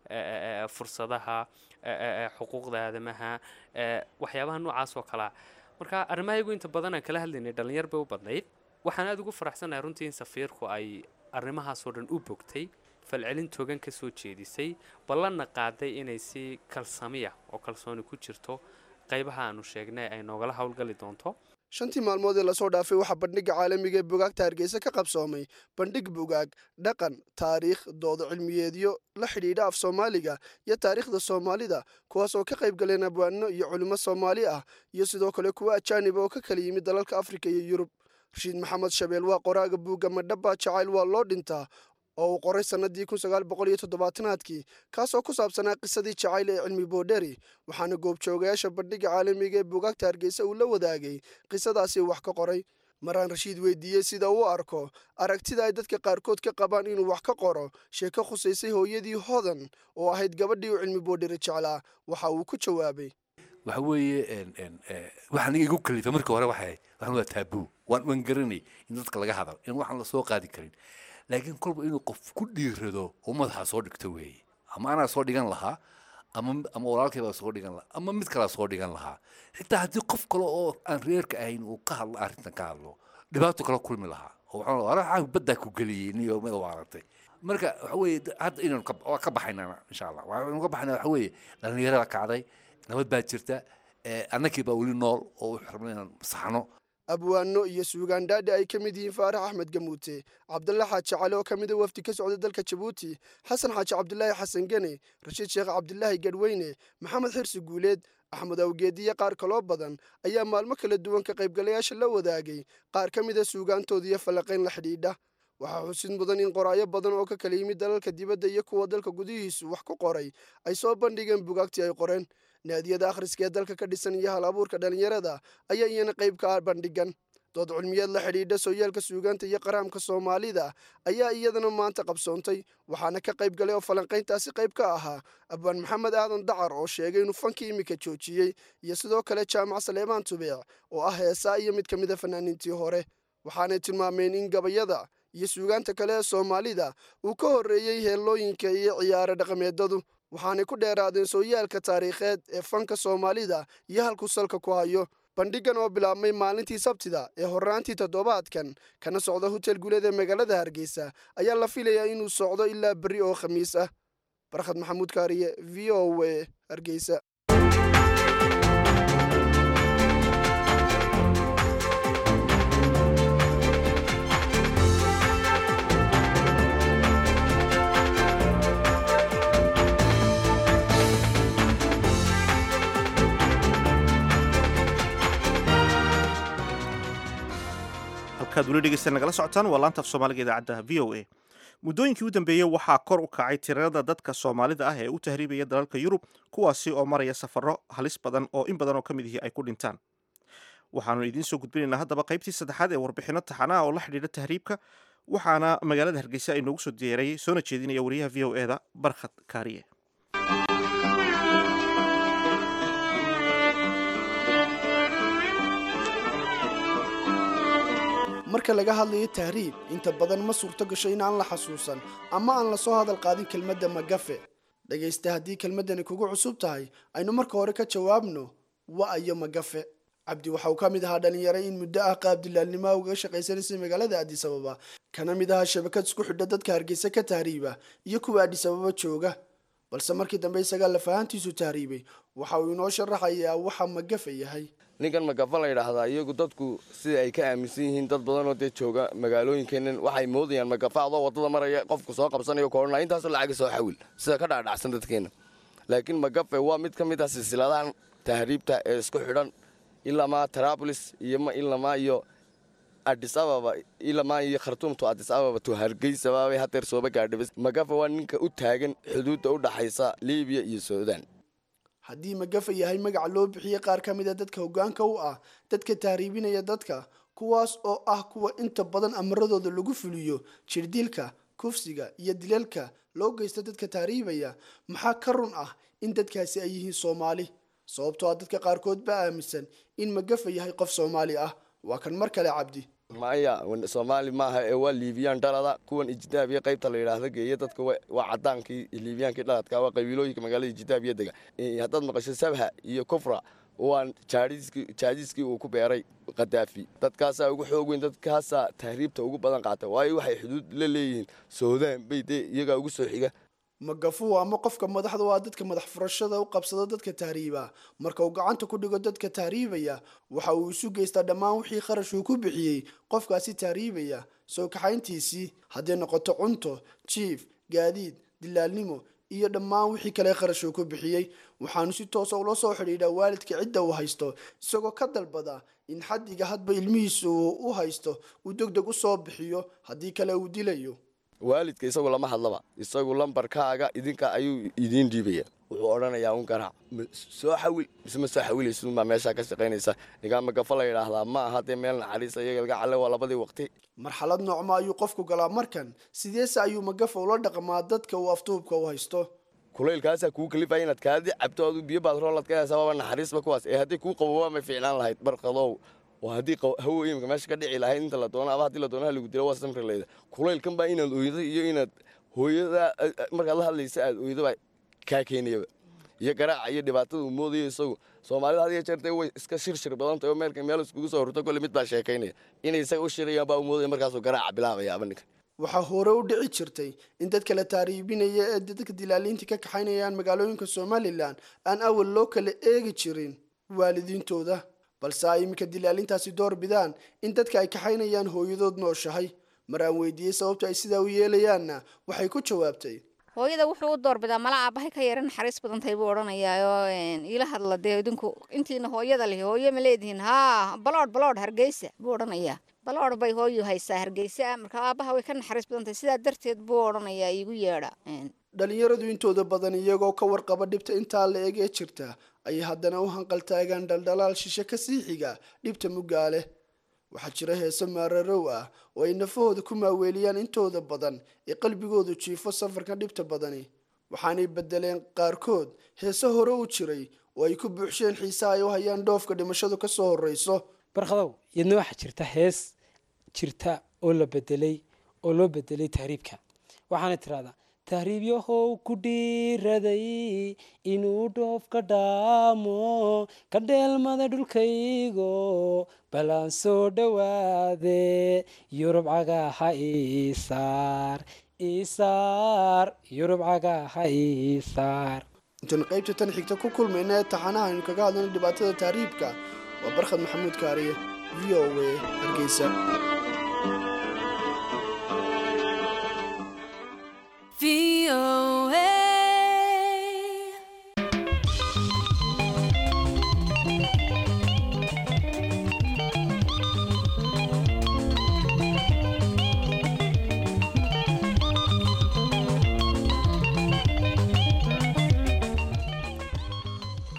fursadaha xuquuqda aadamaha waxyaabaha noocaas oo kalea marka arrimahayagu inta badan aan kala hadlaynay dhallinyar bay u badnayd waxaan aada ugu faraxsanahay runtii in safiirku ay arrimahaasoo dhan u bogtay falcelin togan ka soo jeedisay ballanna qaaday inay si kalsamiya oo kalsooni ku jirto qaybaha aanu sheegnay ay noogala howlgali doonto shantii maalmood ee lasoo dhaafay waxaa bandhigga caalamiga ee bugaagta hargeysa ka qabsoomay bandhig bugaag dhaqan taariikh doodo cilmiyeedyo la xidhiidha af soomaaliga iyo taariikhda soomaalida kuwaas oo ka qayb galeen abwaano iyo culimo soomaali ah iyo sidoo kale kuwa ajaaniba oo ka kala yimid dalalka afrika iyo yurub rashiid maxamed shabeel waa qoraaga buugga madhaba jacayl waa loo dhintaa oo uu qoray sannadii kun sagaal boqol iyo toddobaatanaadkii kaasoo ku saabsanaa qisadii jacayl ee cilmi boodheri waxaana goobjoogayaasha bandhigga caalamiga ee buugaagta hargeysa uu la wadaagay qisadaasi wax ka qoray maraan rashiid weydiiyey sida uu arko aragtida ay dadka qaarkood ka qabaan inuu wax ka qoro sheeko khusaysay hooyadii hodan oo ahayd gabadhii uu cilmi boodheri jeclaa waxa uu ku jawaabay waxa weeye waxaan igu kalifa markii hore waxay waxaan waa taabuu waan waan garanay in dadka laga hadal in waxaan la soo qaadi karin laakiin kolba inuu qof ku dhiirado oo madaxa soo dhigto weeye ama anaa soo dhigan lahaa ama ama walaalkay baa soo dhigan lahaa ama mid kalaa soo dhigan lahaa xitaa haddii qof kale oo aan reerka ahayn uu ka hadlo arrintan ka hadlo dhibaato kala kulmi lahaa oo waxaan waxaa baddaa ku geliyey niyo mid waarantay marka waxa weeye hadda inaynu waa ka baxaynaa insha allah waxaynu ka baxaynaa waxa weeye dhallinyarada kacday nabad baa jirta annakii baa weli nool oo wuxuu rabnay inaan saxno abwaano iyo suugaandhaadhi ay ka mid yihiin faarax axmed gamuute cabdalla xaaji cali oo ka mida wafdi ka socda dalka jabuuti xasan xaaji cabdilaahi xasan gene rashiid sheekh cabdilaahi gadhweyne maxamed xirsi guuleed axmed awgeediyo qaar kaloo badan ayaa maalmo kala duwan ka qaybgalayaasha la wadaagay qaar ka mida suugaantooda iyo fallaqayn la xidhiidha waxaa xusid mudan in qoraayo badan oo ka kala yimid dalalka dibadda iyo kuwa dalka gudihiisu wax ku qoray ay soo bandhigeen bugaagtii ay qoreen naadiyada akhriska ee dalka ka dhisan iyo hal abuurka dhallinyarada ayaa iyana qayb ka ah bandhigan dood cilmiyeed la xidhiidha sooyaalka suugaanta iyo qaraamka soomaalida ayaa iyadana maanta qabsoontay waxaana ka qayb galay oo falanqayntaasi qayb ka ahaa abwaan maxamed aadan dacar oo sheegay inuu fankii iminka joojiyey iyo sidoo kale jaamac saleebaan tubeec oo ah heesaa iyo mid ka mid a fanaaniintii hore waxaanay tilmaameen in gabayada iyo suugaanta kale ee soomaalida uu ka horreeyey heellooyinka iyo ciyaaro dhaqameedadu waxaanay ku dheeraadeen sooyaalka taariikheed ee fanka soomaalida iyo halkuu salka ku hayo bandhigan oo bilaabmay maalintii sabtida ee horraantii toddobaadkan kana socda hotel guuleed ee magaalada hargeysa ayaa la filayaa inuu socdo ilaa berri oo khamiis ah barkhad maxamuud kaariye v o a hargeysa halkaad weli dhegeysta nagala socotaan waa laanta af soomaaliga idaacadda v o a muddooyinkii u dambeeyey waxaa kor u kacay tirada dadka soomaalida ah ee u tahriibaya dalalka yurub kuwaasi oo maraya safarro halis badan oo in badan oo ka mid ihi ay ku dhintaan waxaanu idiin soo gudbinaynaa haddaba qaybtii saddexaad ee warbixinno taxanaha oo la xidhiidha tahriibka waxaana magaalada hargeysa ay noogu soo diyaarayey soona jeedinaya wariyaha v o eda barkhad kaariye marka laga hadlayo tahriib inta badan ma suurto gasho in aan la xasuusan ama aan lasoo hadal qaadin kelmadda magafe dhegaysta haddii kelmaddani kugu cusub tahay aynu marka hore ka jawaabno wa-ayo magafe cabdi waxa uu ka mid ahaa dhalinyaro in muddo ah qaab dilaalnimoa ugaga shaqaysanaysay magaalada addis ababa kana mid ahaa shabakad isku xidha dadka hargeysa ka tahriiba iyo kuwa addis ababa jooga balse markii dambe isagaa lafahantiisu tahriibay waxa uu inoo sharaxayaa waxa magafe yahay ninkan magafa la yidhaahdaa iyagu dadku sida ay ka aaminsan yihiin dad badanoo dee jooga magaalooyinkeennan waxay moodayaan magafa adoo waddada maraya qofku soo qabsanayo koodhana intaasoo lacaga soo xawil sida ka dhaadhacsan dadkeenna laakiin magafe waa mid ka mid ah silsiladahan tahriibta ee isku xidhan ilamaa tarabolis iyo ilamaa iyo adis ababa ilamaa iyo khartuumtu adis ababa to hargeysaba bay hadeer sooba gaadhabay magafe waa ninka u taagan xuduudda u dhaxaysa liibiya iyo suudaan haddii magafa yahay magaca loo bixiyey qaar ka mid a dadka hoggaanka u ah dadka tahriibinaya dadka kuwaas oo ah kuwa inta badan amaradooda lagu fuliyo jirdilka kufsiga iyo dilalka loo geysta dadka tahriibaya maxaa ka run ah in dadkaasi ay yihiin soomaali sababtoo ah dadka qaarkood baa aaminsan in magafa yahay qof soomaali ah waa kan mar kale cabdi maya soomaali maaha ee waa liibiyaan dhalada kuwan ijidaabiya qaybta la yidhaahda geeya dadka waa cadaankii liibiyaankii dhaladka waa qabiilooyinka magaalada ijidaabiya dega haddaad maqasho sabha iyo kufra waa jaadiiskii uu ku beeray khadaafi dadkaasaa ugu xoog weyn dadkaasaa tahriibta ugu badan qaata waayo waxay xuduud la leeyihiin soodaan bay dee iyagaa ugu soo xiga magafu ama qofka madaxda waa dadka madax furashada u qabsada dadka tahriiba marka uu gacanta ku dhigo dadka tahriibaya waxa uu isu geystaa dhammaan wixii kharash uu ku bixiyey qofkaasi tahriibaya soo kaxayntiisii hadday noqoto cunto jiif gaadiid dilaalnimo iyo dhammaan wixii kale kharash uu ku bixiyey waxaanu si toosa ula soo xidhiidhaa waalidka cidda uu haysto isagoo ka dalbada in xaddiga hadba ilmihiisa uu u haysto uu deg deg u soo bixiyo haddii kale uu dilayo waalidka isagu lama hadlaba isagu lambarkaaga idinka ayuu idiin dhiibaya wuxuu odhanayaa un garaac soo xawil mise ma soo xawilaysunbaa meeshaa ka shaqaynaysa nigaa magafa la yidhaahdaa ma aha dee meel naxariisa iyaga laga calle waa labadii waqti marxalad noocma ayuu qofku galaa markan sideese ayuu magafa ula dhaqmaa dadka uu aftuubka u haysto kulaylkaasaa kuu kalifaya inaad kaadi cabto adu biyo baad roolad ka haysaa waaba naxariisba kuwaas ee haddii kuu qabobaa may fiicnaan lahayd barqadow waa haddii hawo imika meesha ka dhici lahayd inta la doono aba haddii la doono lagu dilo waa samri leyda kulaylkan baa inaad oydo iyo inaad hooyada markaad la hadlaysa aad oydo baa kaa keenayaba iyo garaaca iyo dhibaatada uu moodayo isagu soomaalida had iyo jeer dee way iska shirshir badan tahay oo meelka meel iskugu soo horto kolle mid baa sheekaynaya inay isaga u shirayaan baa u moodaya markaasuu garaaca bilaabaya aba ninka waxaa hore u dhici jirtay in dadka la taariibinaya ee dadka dilaaliinta ka kaxaynayaan magaalooyinka somalilan aan awal loo kala eegi jirin waalidiintooda balse ay iminka dilaalintaasi door bidaan in dadka ay kaxaynayaan hooyadood nooshahay mar aan weydiiyey sababta ay sidaa u yeelayaanna waxay ku jawaabtay hooyada wuxuu u doorbidaa mala aabahay ka yara naxariis badan tahay buu odhanayaayoo iila hadla dee idinku intiina hooyada lihi hooye ma leedihiin haa baloodh baloodh hargeysa buu odhanayaa baloodh bay hooyu haysaa hargeysa marka aabaha way ka naxariis badan tahay sidaa darteed buu odhanayaa iigu yeedha dhalinyaradu intooda badan iyagoo ka warqaba dhibta intaa la eg ee jirta ayay haddana u hanqaltaagaan dhaldhalaal shishe ka sii xiga dhibta muggaale waxaa jira heese maararow ah oo ay nafahooda ku maaweeliyaan intooda badan ee qalbigoodu jiifo safarka dhibta badani waxaanay bedeleen qaarkood heese hore u jiray oo ay ku buuxsheen xiisaha ay u hayaan dhoofka dhimashadu ka soo horreyso barkhadow iyadna waxaa jirta hees jirta oo la bedelay oo loo bedelay tahriibka waxaana tiraahdaa tahriibyahow ku dhiiraday inuu dhoof ka dhaamo ka dheelmada dhulkaygo balaan soo dhowaade yurub cagaha isaar isaar yurub cagaha isaar intaan qaybta tan xigta ku kulmayna ee taxanaha aynu kaga hadlayna dhibaatada tahriibka waa barkhad maxamuud kaariye v o a hargeysa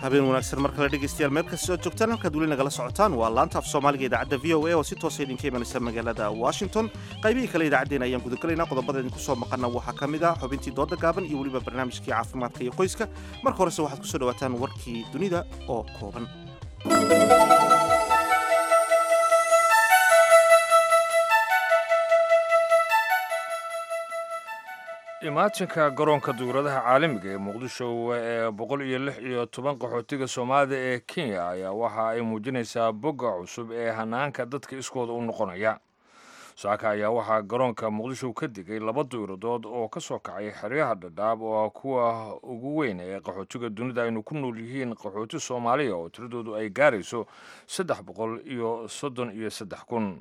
habeen wanaagsan mar kale dhegeystayaal meel kastoo joogtaan halkaad weli nagala socotaan waa laanta af soomaaliga idaacadda v o a oo si toosa idinka imanaysa magaalada washington qaybihii kale idaacaddeen ayaan gudagalaynaa qodobada idinku soo maqana waxaa ka mid ah xubintii dooda gaaban iyo weliba barnaamijkii caafimaadka iyo qoyska marka horese waxaad kusoo dhawaataan warkii dunida oo kooban imaatinka garoonka duuradaha caalamiga ee muqdisho ee boqol iyo lix iyo toban qaxootiga soomaalida ee kenya ayaa waxa ay muujinaysaa bogga cusub ee hanaanka dadka iskooda u noqonaya saaka ayaa waxaa garoonka muqdisho ka digay laba duuradood oo ka soo kacay xeryaha dhadhaab oo kuwa ugu weyn ee qaxootiga dunida aynu ku nool yihiin qaxooti soomaaliya oo tiradoodu ay gaarayso saddex boqol iyo soddon iyo saddex kun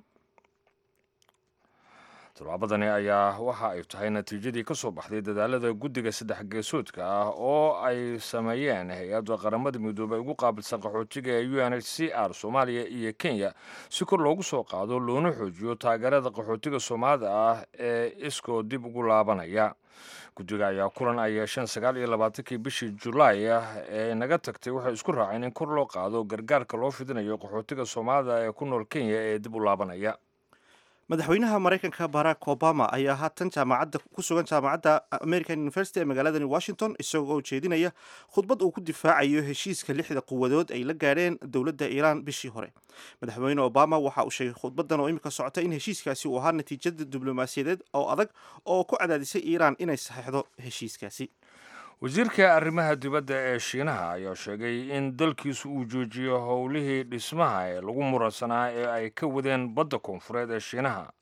tallaabadani ayaa waxa ay tahay natiijadii ka soo baxday dadaalada guddiga saddex geesoodka ah oo ay sameeyeen hay-adda qaramada midoobay ugu qaabilsan qaxootiga ee u n h c r soomaaliya iyo kenya si kor loogu soo qaado loona xoojiyo taageerada qaxootiga soomaalida ah ee iskoo dib ugu laabanaya guddiga ayaa kulan ay yeesheen sagaal iyo labaatankii bishii julaay ah ee naga tagtay waxay isku raaceen in kor loo qaado gargaarka loo fidinayo qaxootiga soomaalida ee ku nool kenya ee dib u laabanaya madaxweynaha maraykanka barack obama ayaa haatan jaamacadda ku sugan jaamacadda american university ee magaaladani washington isagoo oo jeedinaya khudbad uu ku difaacayo heshiiska lixda quwadood ay la gaadheen dowladda iiraan bishii hore madaxweyne obama waxa uu sheegay khudbadan oo imika socota in heshiiskaasi uu ahaa natiijada diblomaasiyadeed oo adag oo ku cadaadisay iiraan inay saxeixdo heshiiskaasi wasiirka arrimaha dibadda ee shiinaha ayaa sheegay in dalkiisu uu joojiyo howlihii dhismaha ee lagu muransanaa ee ay ka wadeen badda koonfureed ee shiinaha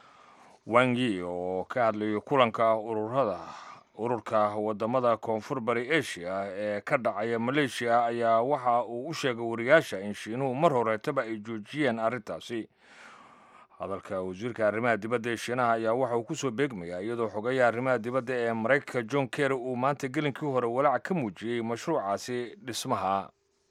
wangi oo ka hadlayay kulanka ururada ururka wadamada koonfur bari asia ee ka dhacaya maleeshiya ayaa waxa uu u sheegay wariyaasha in shiinuhu mar horeetaba ay joojiyeen arrintaasi hadalka wasiirka arrimaha dibadda ee shiinaha ayaa waxa uu kusoo beegmayaa iyadoo xogeeya arrimaha dibadda ee maraykanka john kerry uu maanta gelinkii hore walaac ka muujiyey mashruucaasi dhismaha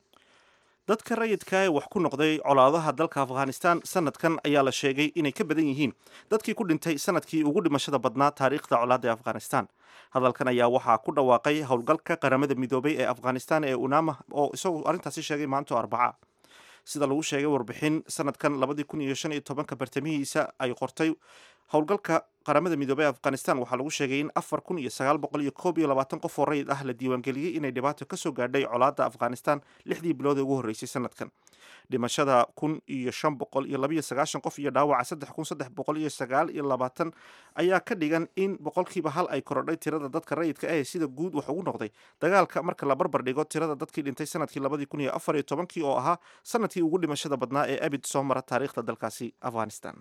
dadka rayidka ee wax ku noqday colaadaha dalka afghanistan sanadkan ayaa la sheegay inay ka badan yihiin dadkii ku dhintay sanadkii ugu dhimashada badnaa taariikhda colaadda ee afghanistan hadalkan ayaa waxaa ku dhawaaqay howlgalka qaramada midoobay ee afghanistan ee unama oo isagu arrintaasi sheegay maanto arbaca sida lagu sheegay warbixin sanadkan labadii kun iyo shan iyo tobanka bartamihiisa ay qortay howlgalka qaramada midoobey ee afghanistan waxaa lagu sheegay in afar kun iyo sagaal boqol iyo koob iyo labaatan qof oo rayid ah la diiwaangeliyey inay dhibaato kasoo gaadhay colaadda afghanistan lixdii bilood ee ugu horreysay sanadkan dhimashada kun iyo shan boqol iyo labayo sagaashan qof iyo dhaawaca saddex kun saddex boqol iyo sagaal iyo labaatan ayaa ka dhigan in boqolkiiba hal ay korodhay tirada dadka rayidka ah sida guud wax ugu noqday dagaalka marka la barbar dhigo tirada dadkii dhintay sanadkii labadii kun iyo afar iyo tobankii oo ahaa sanadkii ugu dhimashada badnaa ee abid soo mara taariikhda dalkaasi afghanistan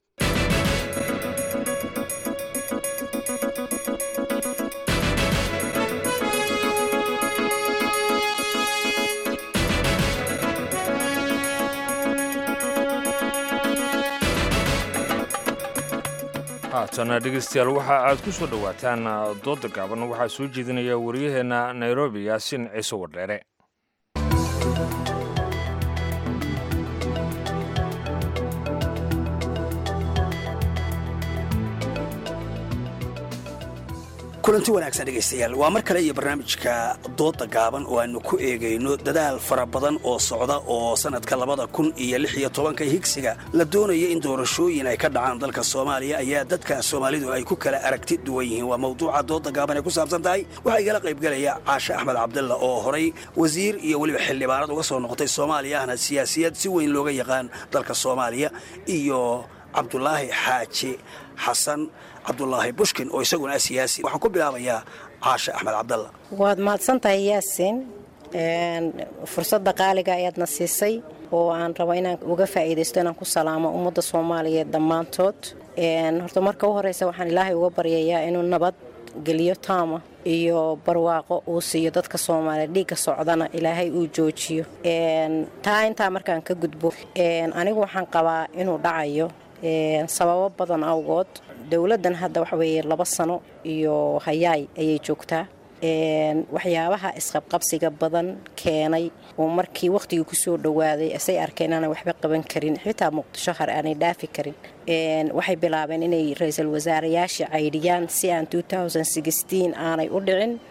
haatana dhegeystayaal waxa aad ku soo dhowaataan dooda gaaban waxaa soo jeedinaya wariyaheenna nairobi yaasiin ciise wardheere kulanti wanaagsan dhegaystayaal waa mar kale iyo barnaamijka dooda gaaban oo aanu ku eegayno dadaal fara badan oo socda oo sannadka labada kun iyo lix iyo tobanka higsiga la doonaya in doorashooyin ay ka dhacaan dalka soomaaliya ayaa dadka soomaalidu ay ku kala aragti duwan yihiin waa mawduuca dooda gaaban ay ku saabsan tahay waxaa igala qaybgelaya caashe axmed cabdalla oo horay wasiir iyo weliba xildhibaanad uga soo noqotay soomaaliya ahna siyaasiyad si weyn looga yaqaan dalka soomaaliya iyo cabdulaahi xaaji xasan cabdulaahi bushkin oo isaguna ah siyaasi waxaan ku bilaabayaa caashe axmed cabdalla waad mahadsantahay yaasiin fursadda qaaliga ayaadna siisay oo aan rabo inaan uga faa'iidaysto inaan ku salaamo ummadda soomaaliyeed dhammaantood horta marka u horeysa waxaan ilaahay uga baryayaa inuu nabad geliyo taama iyo barwaaqo uu siiyo dadka soomaaliyeed dhiigga socdana ilaahay uu joojiyo taa intaa markaan ka gudbo anigu waxaan qabaa inuu dhacayo sababo badan awgood dowladdan hadda waxa weeye laba sano iyo hayaay ayay joogtaa waxyaabaha isqabqabsiga badan keenay oo markii wakhtigii kusoo dhowaaday asay arkeen aanay waxba qaban karin xitaa muqdisho har aanay dhaafi karin waxay bilaabeen inay ra-iisul wasaarayaasha caydhiyaan si aan aanay u dhicin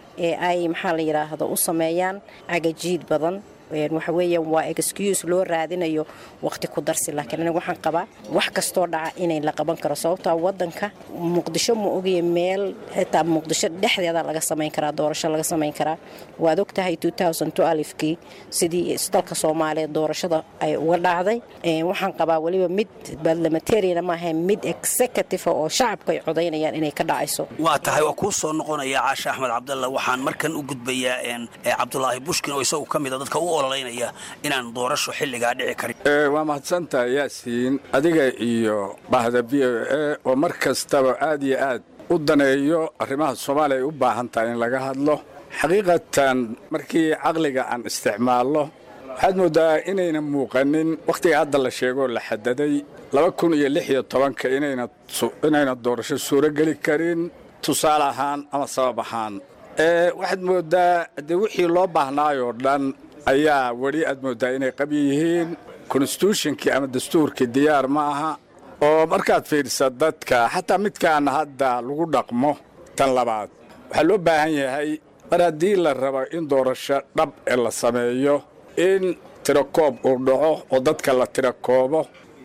ee ay maxaa la yidhaahdo u sameeyaan cagajiid badan waxa weeyaan waa excuse loo raadinayo waqti ku darsi laakiin aniga waxaan qabaa wax kastoo dhaca inay la qaban karo sababtaa wadanka muqdisho ma ogaya meel xitaa muqdisho dhexdeeda laga samayn karaa doorasho laga samayn karaa waad ogtahay kii sidii dalka soomaaliya doorashada ay uga dhacday waxaan qabaa weliba mid barlamentariana maaha mid executive oo shacabka ay codaynayaan inay ka dhacayso waa tahay waa kuu soo noqonaya caashe axmed cabdalla waxaan markan u gudbayaa cabdulaahi bushkin oo isagu ka mida dadka u ololeynaya inaan doorasho xilligaa dhici karin waa mahadsantahay yaasiin adiga iyo bahda v o e oo mar kastaba aad iyo aad u daneeyo arrimaha soomaaliya ay u baahan tahay in laga hadlo xaqiiqatan markii caqliga aan isticmaalno waxaad mooddaa inayna muuqanin wakhtiga hadda la sheegoo la xadaday laba kun iyo lix iyo tobanka inayna doorasho suurogeli karin tusaale ahaan ama sabab ahaan waxaad mooddaa dee wixii loo baahnaayoo dhan ayaa weli aad mooddaa inay qabyi yihiin konstitutionkii ama dastuurkii diyaar ma aha oo markaad fiidhisa dadka xataa midkaana hadda lagu dhaqmo tan labaad waxaa loo baahan yahay mar haddii la rabo in doorasho dhab ee la sameeyo in tirakoob uu dhaco oo dadka la tirakoobo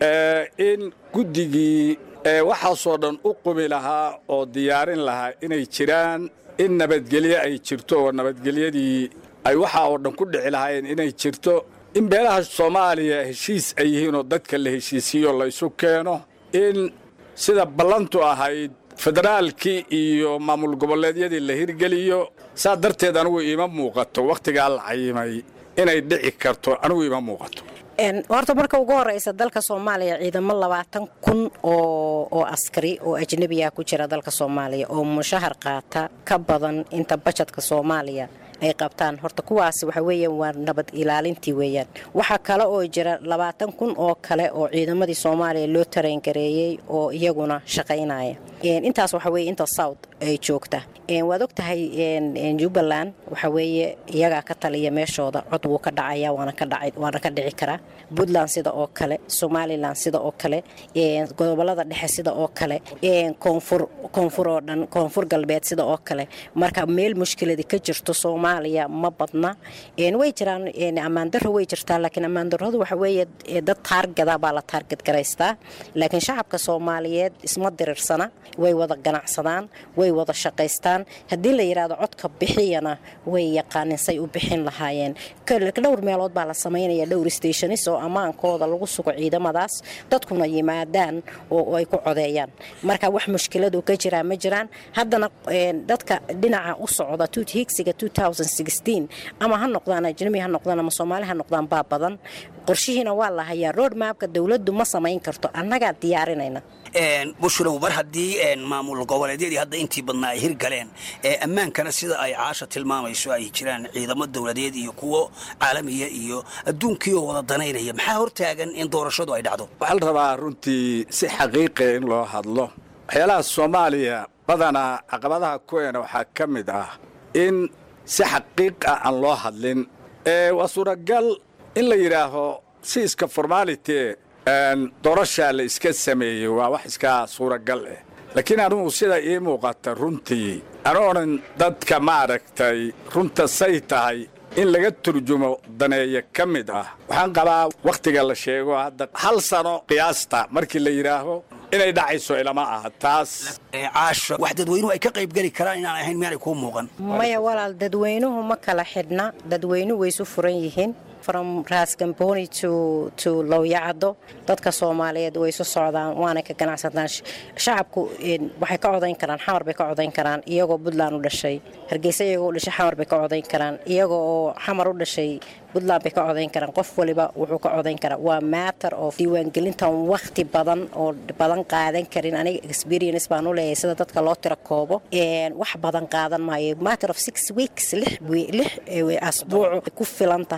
in guddigii waxaasoo dhan u qumi lahaa oo diyaarin lahaa inay jiraan in nabadgelyo ay jirto oo nabadgelyadii ay waxaa oo dhan ku dhici lahaayeen inay jirto in beelaha soomaaliya heshiis ay yihiin oo dadka la heshiisiiyo laysu keeno in sida ballantu ahayd federaalkii iyo maamul goboleedyadii la hirgeliyo saa darteed anigu iima muuqato wakhtigaa la cayimay inay dhici karto anigu iima muuqato horta marka ugu horeysa dalka soomaaliya ciidamo labaatan kun oo askari oo ajnebiya ku jira dalka soomaaliya oo mushahar qaata ka badan inta bajadka soomaaliya ay qabtaan horta kuwaas waxa weeyaan waa nabad ilaalintii weeyaan waxaa kale oo jira labaatan kun oo kale oo ciidamadii soomaaliya loo tareyngareeyey oo iyaguna shaqaynaya intaas waxa weye inta south ay joogta waad og tahay jubbaland waxa weeye iyagaa ka taliya meeshooda cod wuu ka dhacaya waana ka dhici karaa puntland sida oo kale somalilan sida oo kale gobolada dhexe sida oo kale koonfur oo dhan koonfur galbeed sida oo kale marka meel mushkiladi ka jirto soomaaliya ma badna way jiraan ammaandaro way jirtaa laakiin ammaandaradu waxa weeye dad taargada baa la taargad garaystaa laakiin shacabka soomaaliyeed isma diriirsana way wada ganacsadaan way wada shaqaystaan haddii la yidhaahdo codka bixiyana way yaqaanin say u bixin lahaayeen dhowr meelood baa la samaynaya dhowr stationis oo ammaankooda lagu sugo ciidamadaas dadkuna yimaadaan oo ay ku codeeyaan marka wax mushkiladu ka jiraa ma jiraan haddana dadka dhinaca u socda higsiga ama ha noqdaan ajnabi ha noqdaan ama soomaali ha noqdaan baa badan qorshihiina waa la hayaa road maabka dowladdu ma samayn karto annagaa diyaarinayna bushrow mar haddii maamul goboleedyadii hadda intii badnaa ay hirgaleen ammaankana sida ay caasha tilmaamayso ay jiraan ciidamo dowladeed iyo kuwo caalamiya iyo adduunkii oo wada danaynaya maxaa hortaagan in doorashadu ay dhacdo waxaa la rabaa runtii si xaqiiqiya in loo hadlo waxyaalaha soomaaliya badanaa caqabadaha kuweena waxaa ka mid ah in si xaqiiq ah aan loo hadlin waa suuragal in la yidhaaho si iska formality doorashaa la iska sameeyey waa wax iska suuragal ah laakiin anugu sida ii muuqata runtii anu odhan dadka maaragtay runta say tahay in laga turjumo daneeya ka mid ah waxaan qabaa wakhtiga la sheego hadda hal sano qiyaasta markii la yidhaaho inay dhacayso ilama aha taas caasha wax dadweynuhu ay ka qaybgeli karaan inaan ahayn miyaanay kuu muuqan maya walaal dadweynuhu ma kala xidhna dadweynuhu way isu furan yihiin from raasgamboni to to lowyacado dadka soomaaliyeed way isu socdaan waana ka ganacsadaan shacabku waxay ka codayn karaan xamar bay ka codayn karaan iyagoo puntland u dhashay hargeysa iyagoo u dhashay xamar bay ka codayn karaan iyagoo oo xamar u dhashay puntland bay ka codayn karaan qof waliba wuxuu ka codayn karaa waa matter of diiwaangelintan wakhti badan oo badan qaadan karin aniga experience baan u leeyahay sida dadka loo tira koobo wax badan qaadan maayo matter of six weeks lix lix asbuuc ku filan tahay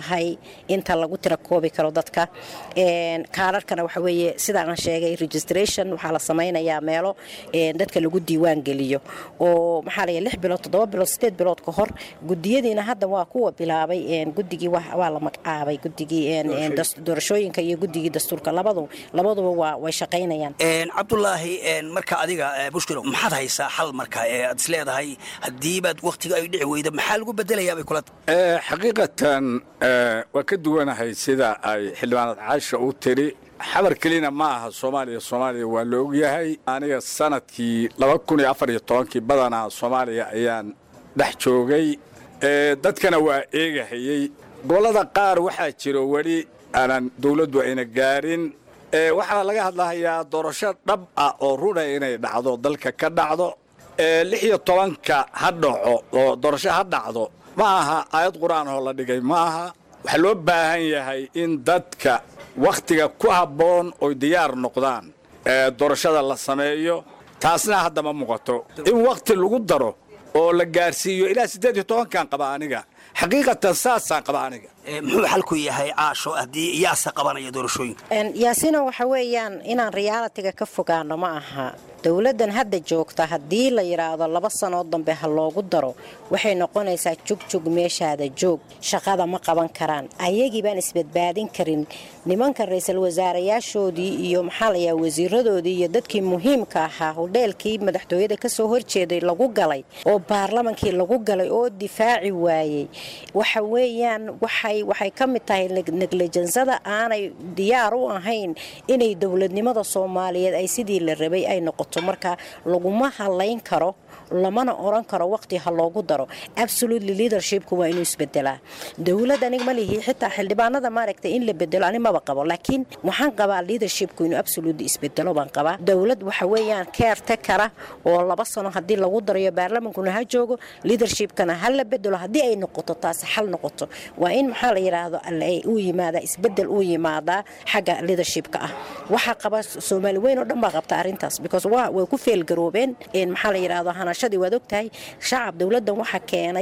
inta lagu tira koobi karo dadka kaararkana waxa weeye sidaan sheegay registration waxaa la samaynayaa meelo dadka lagu diiwaan geliyo oo maxaa la lix bilood toddoba bilood sideed bilood ka hor gudiyadiina hadda waa kuwa bilaabay guddigii waa la magacaabay guddigii doorashooyinka iyo guddigii dastuurka labadu labaduba waa way shaqaynayaan cabdulaahi marka adiga bushkilo maxaad haysaa xal marka ee aad is leedahay haddiibaad wakhtiga ay dhici weyda maxaa lagu bedelayaa bay kula xaqiiqatan waa ka duwanahay sida ay xildhibaanad caasha u tiri xabar kelina ma aha soomaaliya soomaaliya waa la ogyahay aniga sanadkii laba kun iyo afar iyo tobankii badanaa soomaaliya ayaan dhex joogay dadkana waa eegahayey gobollada qaar waxaa jiro weli aanan dawladdu ayna gaarin waxaa laga hadlahayaa doorasho dhab ah oo runa inay dhacdo dalka ka dhacdo lix iyo tobanka ha dhaco oo doorasho ha dhacdo ma aha aayad qur-aan oo la dhigay ma aha waxaa loo baahan yahay in dadka wakhtiga ku habboon oy diyaar noqdaan doorashada la sameeyo taasna hadda ma muuqato in wakhti lagu daro oo la gaarsiiyo ilaa siddeed iyo tobankan qaba aniga xaqiiqatan saasaan qaba aniga muxuu xalku yahay caasho haddii yaase qabanaya doorashooyinka yaasina waxa weeyaan inaan riyaalitiga ka fogaano ma aha dowladdan hadda joogta haddii la yidhaahdo laba sanood dambe ha loogu daro waxay noqonaysaa jugjug meeshaada joog shaqada ma qaban karaan ayagii baan isbadbaadin karin nimanka ra-iisul wasaarayaashoodii iyo maxaa layaa wasiiradoodii iyo dadkii muhiimka ahaa hodheelkii madaxtooyada kasoo horjeeday lagu galay oo baarlamankii lagu galay oo difaaci waayey waxa weeyaan waxay waxay ka mid tahay neglijansada aanay diyaar u ahayn inay dowladnimada soomaaliyeed ay sidii la rabay ay noqoto marka laguma halayn karo lamana oran karo waqti ha loogu daro absolutely leadershipku waa inuu isbedelaa dowlad anig ma lihi xitaa xildhibaanada maaragtay in la bedelo ani maba qabo laakiin waxaan qabaa leadershipku inuu absolutely isbedelo baan qabaa dowlad waxa weeyaan keerte kara oo laba sano haddii lagu darayo baarlamankuna ha joogo leadershipkana ha la bedelo haddii ay noqoto taasi xal noqoto waa in maxaa la yidhaahdo uu yimaada isbedel uu yimaadaa xagga leadershipka ah waxaa qaba soomaali weyn oo dhan baa qabta arrintaas because way ku feelgaroobeen maxaa la yidhaahdo hanashadii waad ogtahay shacab dowladdan waxaa keenay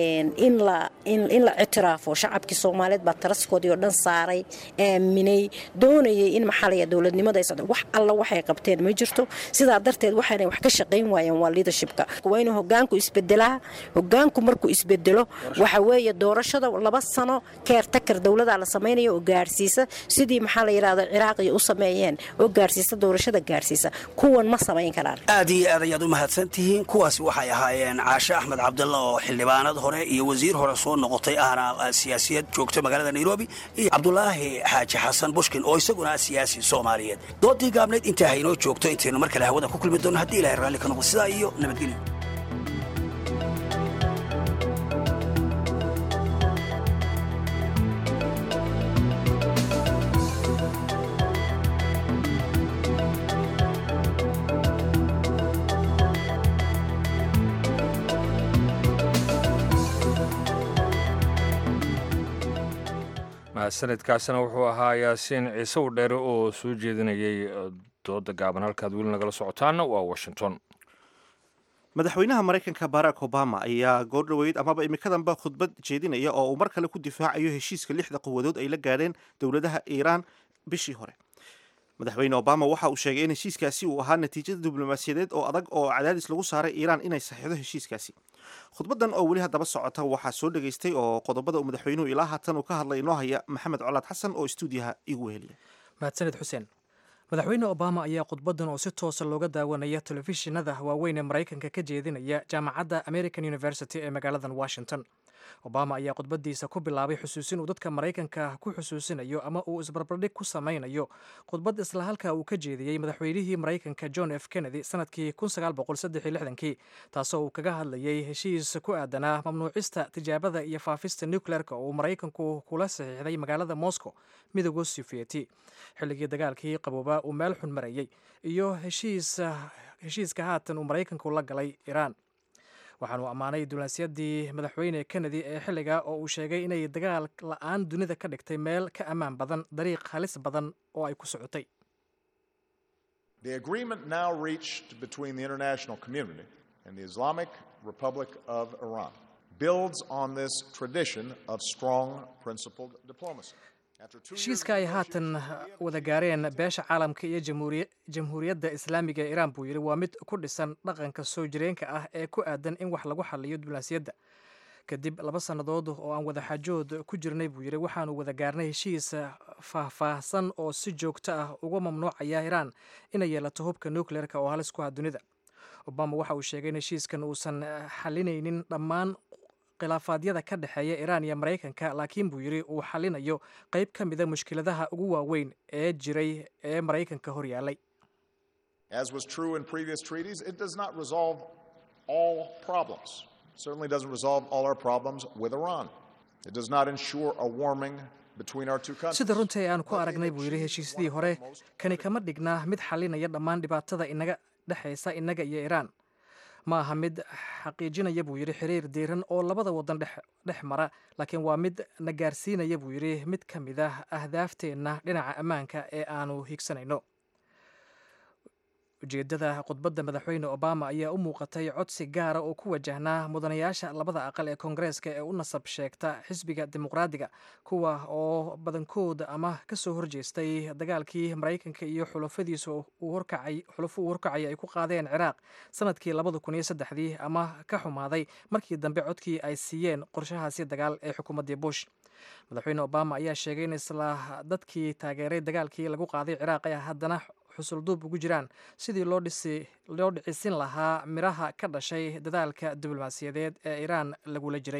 in la in la ictiraafo shacabkii soomaaliyeed baa taraskoodii oo dhan saaray aaminay doonayay in maxaa la yidhahdo dowladnimada ay socdo wax alla waxay qabteen ma jirto sidaa darteed waxaanay wax ka shaqayn waayeen waa leadershipka waa inuu hogaanku isbedelaa hogaanku markuu isbedelo waxa weeye doorashada laba sano keertakar dowladaa la samaynaya oo gaarsiisa sidii maxaa la yidhahdo ciraaqiya u sameeyeen oo gaarsiisa doorashada gaarsiisa kuwan ma samayn karaan aad iyo aad ayaad u mahadsan tihiin kuwaasi waxay ahaayeen caashe axmed cabdalla oo xildhibaanad hore iyo wasiir hore soo noqotay ahna siyaasiyad joogta magaalada nairobi iyo cabdulaahi xaaji xasan bushkin oo isaguna siyaasi soomaaliyeed doodii gaabnayd intaa haynoo joogto intaynu mar kale hawada ku kulmi doono haddii ilahay raalli ka noqdo sidaa iyo nabadgelyo mahadsanidkaasina wuxuu ahaa yaasiin ciise u dheere oo soo jeedinayay dooda gaaban halkaad weli nagala socotaana waa washington madaxweynaha maraykanka barack obama ayaa goordhoweyd amaba imikadanba khudbad jeedinaya oo uu mar kale ku difaacayo heshiiska lixda quwadood ay la gaadheen dowladaha iiraan bishii hore madaxweyne obama waxa uu sheegay in heshiiskaasi uu ahaa natiijada diblomaasiyadeed oo adag oo cadaadis lagu saaray iiraan inay saxiixdo heshiiskaasi khudbadan oo weli haddaba socota waxaa soo dhegaystay oo qodobada uu madaxweynuhu ilaa haatan uu ka hadlay inoo haya maxamed colaad xasan oo stuudiyaha igu weheliya mahadsanid xuseen madaxweyne obama ayaa khudbadan oo si toosa looga daawanaya telefishinada waaweyn ee maraykanka ka jeedinaya jaamacadda american university ee magaaladan washington obama ayaa khudbadiisa ku bilaabay xusuusin uu dadka maraykanka ku xusuusinayo ama uu isbarbardhig ku samaynayo khudbad isla halka uu ka jeediyey madaxweynihii maraykanka john f kennedy sanadkii kii taasoo uu kaga hadlayay heshiis ku aadanaa mamnuucista tijaabada iyo faafista nucleerka oo uu maraykanku kula saxiixday magaalada moscow midooda sufiyeti xilligii dagaalkii qaboobaa uu meel xun marayey iyo heshiiska haatan uu maraykanku la galay iiraan waxaanuu ammaanay dulansiyaddii madaxweyne kennedy ee xilliga oo uu sheegay inay dagaal la-aan dunida ka dhigtay meel ka ammaan badan dariiq halis badan oo ay ku socotay The agreement now reached between the international community and the Islamic Republic of Iran builds on this tradition of strong principled diplomacy. After two years heshiiska ay haatan wada gaareen beesha caalamka iyo jamhuuriya- jamhuuriyadda islaamiga ee iiraan buu yidhi waa mid ku dhisan dhaqanka soo jireenka ah ee ku aadan in wax lagu xaliyo diblomaasiyadda kadib laba sannadood oo aan wada xaajood ku jirnay buu yidhi waxaanu wada gaarnay heshiis faahfaahsan oo si joogto ah uga mamnuucaya iiraan inay yeelato hubka nucleerka oo halis ku ah dunida obama waxa uu sheegay in heshiiskan uusan xalinaynin dhammaan khilaafaadyada ka dhexeeya iiraan iyo maraykanka laakiin buu yidhi uu xalinayo qayb ka mida mushkiladaha ugu waaweyn ee jiray ee maraykanka hor yaallay As was true in previous treaties, it does not resolve all problems. It certainly doesn't resolve all our problems with Iran. It does not ensure a warming between our two countries. sida runtii aan ku aragnay buu yidhi heshiisyadii hore kani kama dhignaa mid xalinaya dhammaan dhibaatada inaga dhexaysa innaga iyo iiraan ma aha mid xaqiijinaya buu yidhi xiriir diiran oo labada wadan dhex dhex mara laakiin waa mid na gaarsiinaya buu yidhi mid ka mid ah ahdaafteenna dhinaca ammaanka ee aanu higsanayno ujeeddada khudbadda madaxweyne obama ayaa u muuqatay codsi gaara oo ku wajahnaa mudanayaasha labada aqal ee koongareeska ee u nasab sheegta xisbiga dimuqraadiga kuwa oo badankooda ama ka soo horjeestay dagaalkii maraykanka iyo xulafadiisa uu horkacay xulafo uu horkacay ay ku qaadeen ciraaq sanadkii labada kun iyo saddexdii ama ka xumaaday markii dambe codkii ay siiyeen qorshahaasi dagaal ee xukuumaddii bush madaxweyne obama ayaa sheegay in isla dadkii taageeray dagaalkii lagu qaaday ciraaq ay haddana xusulduub ugu jiraan sidii loo dhisi loo dhicisin lahaa midhaha ka dhashay dadaalka diblomaasiyadeed ee iiraan lagula jiray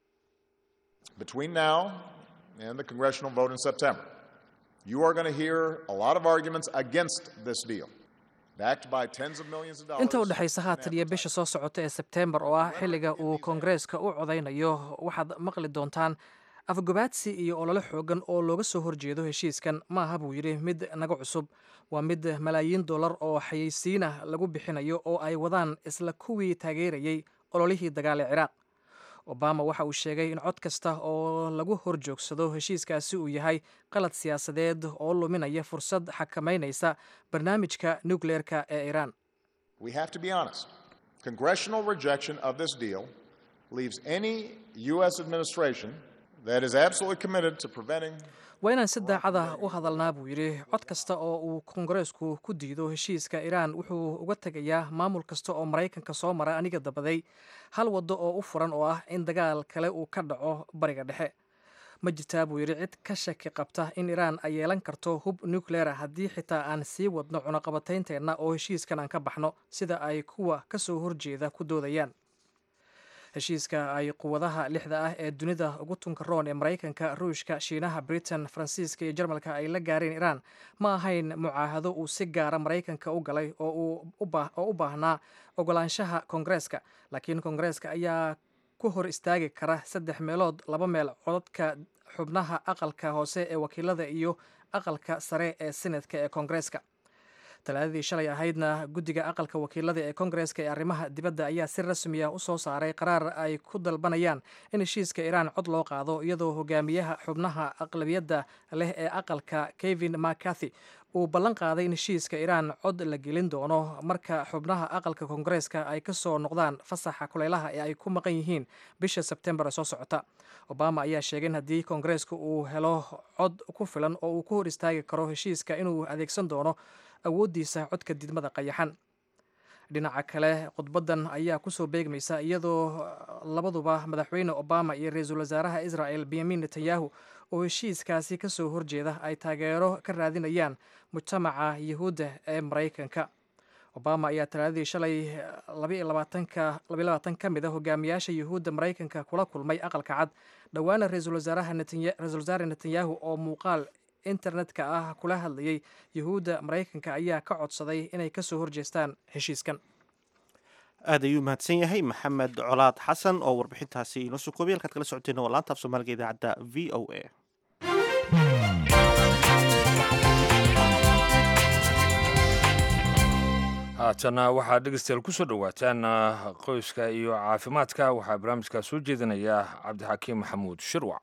Between now and the congressional vote in September, you are going to hear a lot of arguments against this deal, backed by tens of millions of dollars. inta u dhexaysa haatan iyo bisha soo socota ee sebteembar oo ah xilliga uu koongareeska u codaynayo waxaad maqli doontaan afgobaadsi iyo olole xoogan oo looga soo horjeedo heshiiskan ma aha buu yidhi mid naga cusub waa mid malaayiin dollar oo xayeysiin ah lagu bixinayo oo ay wadaan isla kuwii taageerayey ololihii dagaal ee ciraaq obama waxa uu sheegay in cod kasta oo lagu hor joogsado heshiiskaasi uu yahay qalad siyaasadeed oo luminaya fursad xakamaynaysa barnaamijka nukleerka ee iiraan We have to be honest. Congressional rejection of this deal leaves any U.S. administration that is absolutely committed to preventing waa inaan si daacada u hadalnaa buu yidhi cod kasta oo uu koongareesku ku diido heshiiska iiraan wuxuu uga tegayaa maamul kasta oo maraykanka soo mara aniga dabaday hal waddo oo u furan oo ah in dagaal kale uu ka dhaco bariga dhexe ma jirtaa buu yidhi cid ka shaki qabta in iiraan ay yeelan karto hub nucleera haddii xitaa aan sii wadno cunaqabataynteenna oo heshiiskan aan ka baxno sida ay kuwa ka soo horjeeda ku doodayaan heshiiska ay quwadaha lixda ah ee dunida ugu tunka roon ee maraykanka ruushka shiinaha britain faransiiska iyo jarmalka ay la gaareen iiraan ma ahayn mucaahado uu si gaara maraykanka u galay oo u baahnaa ogolaanshaha koongareeska laakiin koongareeska ayaa ku hor istaagi kara saddex meelood laba meel codadka xubnaha aqalka hoose ee wakiilada iyo aqalka sare ee senatka ee koongareeska talaadadii shalay ahaydna guddiga aqalka wakiilada ee koongareeska ee arrimaha dibadda ayaa si rasmiya u soo saaray qaraar ay ku dalbanayaan in heshiiska iiraan cod loo qaado iyadoo hogaamiyaha xubnaha aqlabiyadda leh ee aqalka kevin mccarthy uu ballan qaaday in heshiiska iiraan cod la gelin doono marka xubnaha aqalka koongareeska ay ka soo noqdaan fasaxa kuleylaha ee ay ku maqan yihiin bisha sebtembar ee soo socota obama ayaa sheegay in haddii koongareeska uu helo cod ku filan oo uu ku hor istaagi karo heshiiska inuu adeegsan doono awooddiisa codka didmada qayaxan dhinaca kale khudbaddan ayaa kusoo beegmaysa iyadoo labaduba madaxweyne obama iyo ra-iisul wasaaraha israel benyamin netanyahu oo heshiiskaasi ka soo horjeeda ay taageero ka raadinayaan mujtamaca yuhuudda ee maraykanka obama ayaa talaadadii shalay labaatan ka mid a hogaamiyaasha yuhuudda maraykanka kula kulmay aqalka cad dhowaana ra-iisul wasaare netanyahu oo muuqaal internetka ah kula hadlayay yuhuudda maraykanka ayaa ka codsaday inay ka soo horjeestaan heshiiskan aad ayuu mahadsan yahay maxamed colaad xasan oo warbixintaasi inoo soo koobay halkaad kala socoteen waa laanta af soomaaliga idaacadda v o a haatana waxaad dhegeystayaal ku soo dhowaataan qoyska iyo caafimaadka waxaa barnaamijkaa soo jeedinaya cabdixakiim maxamuud shirwac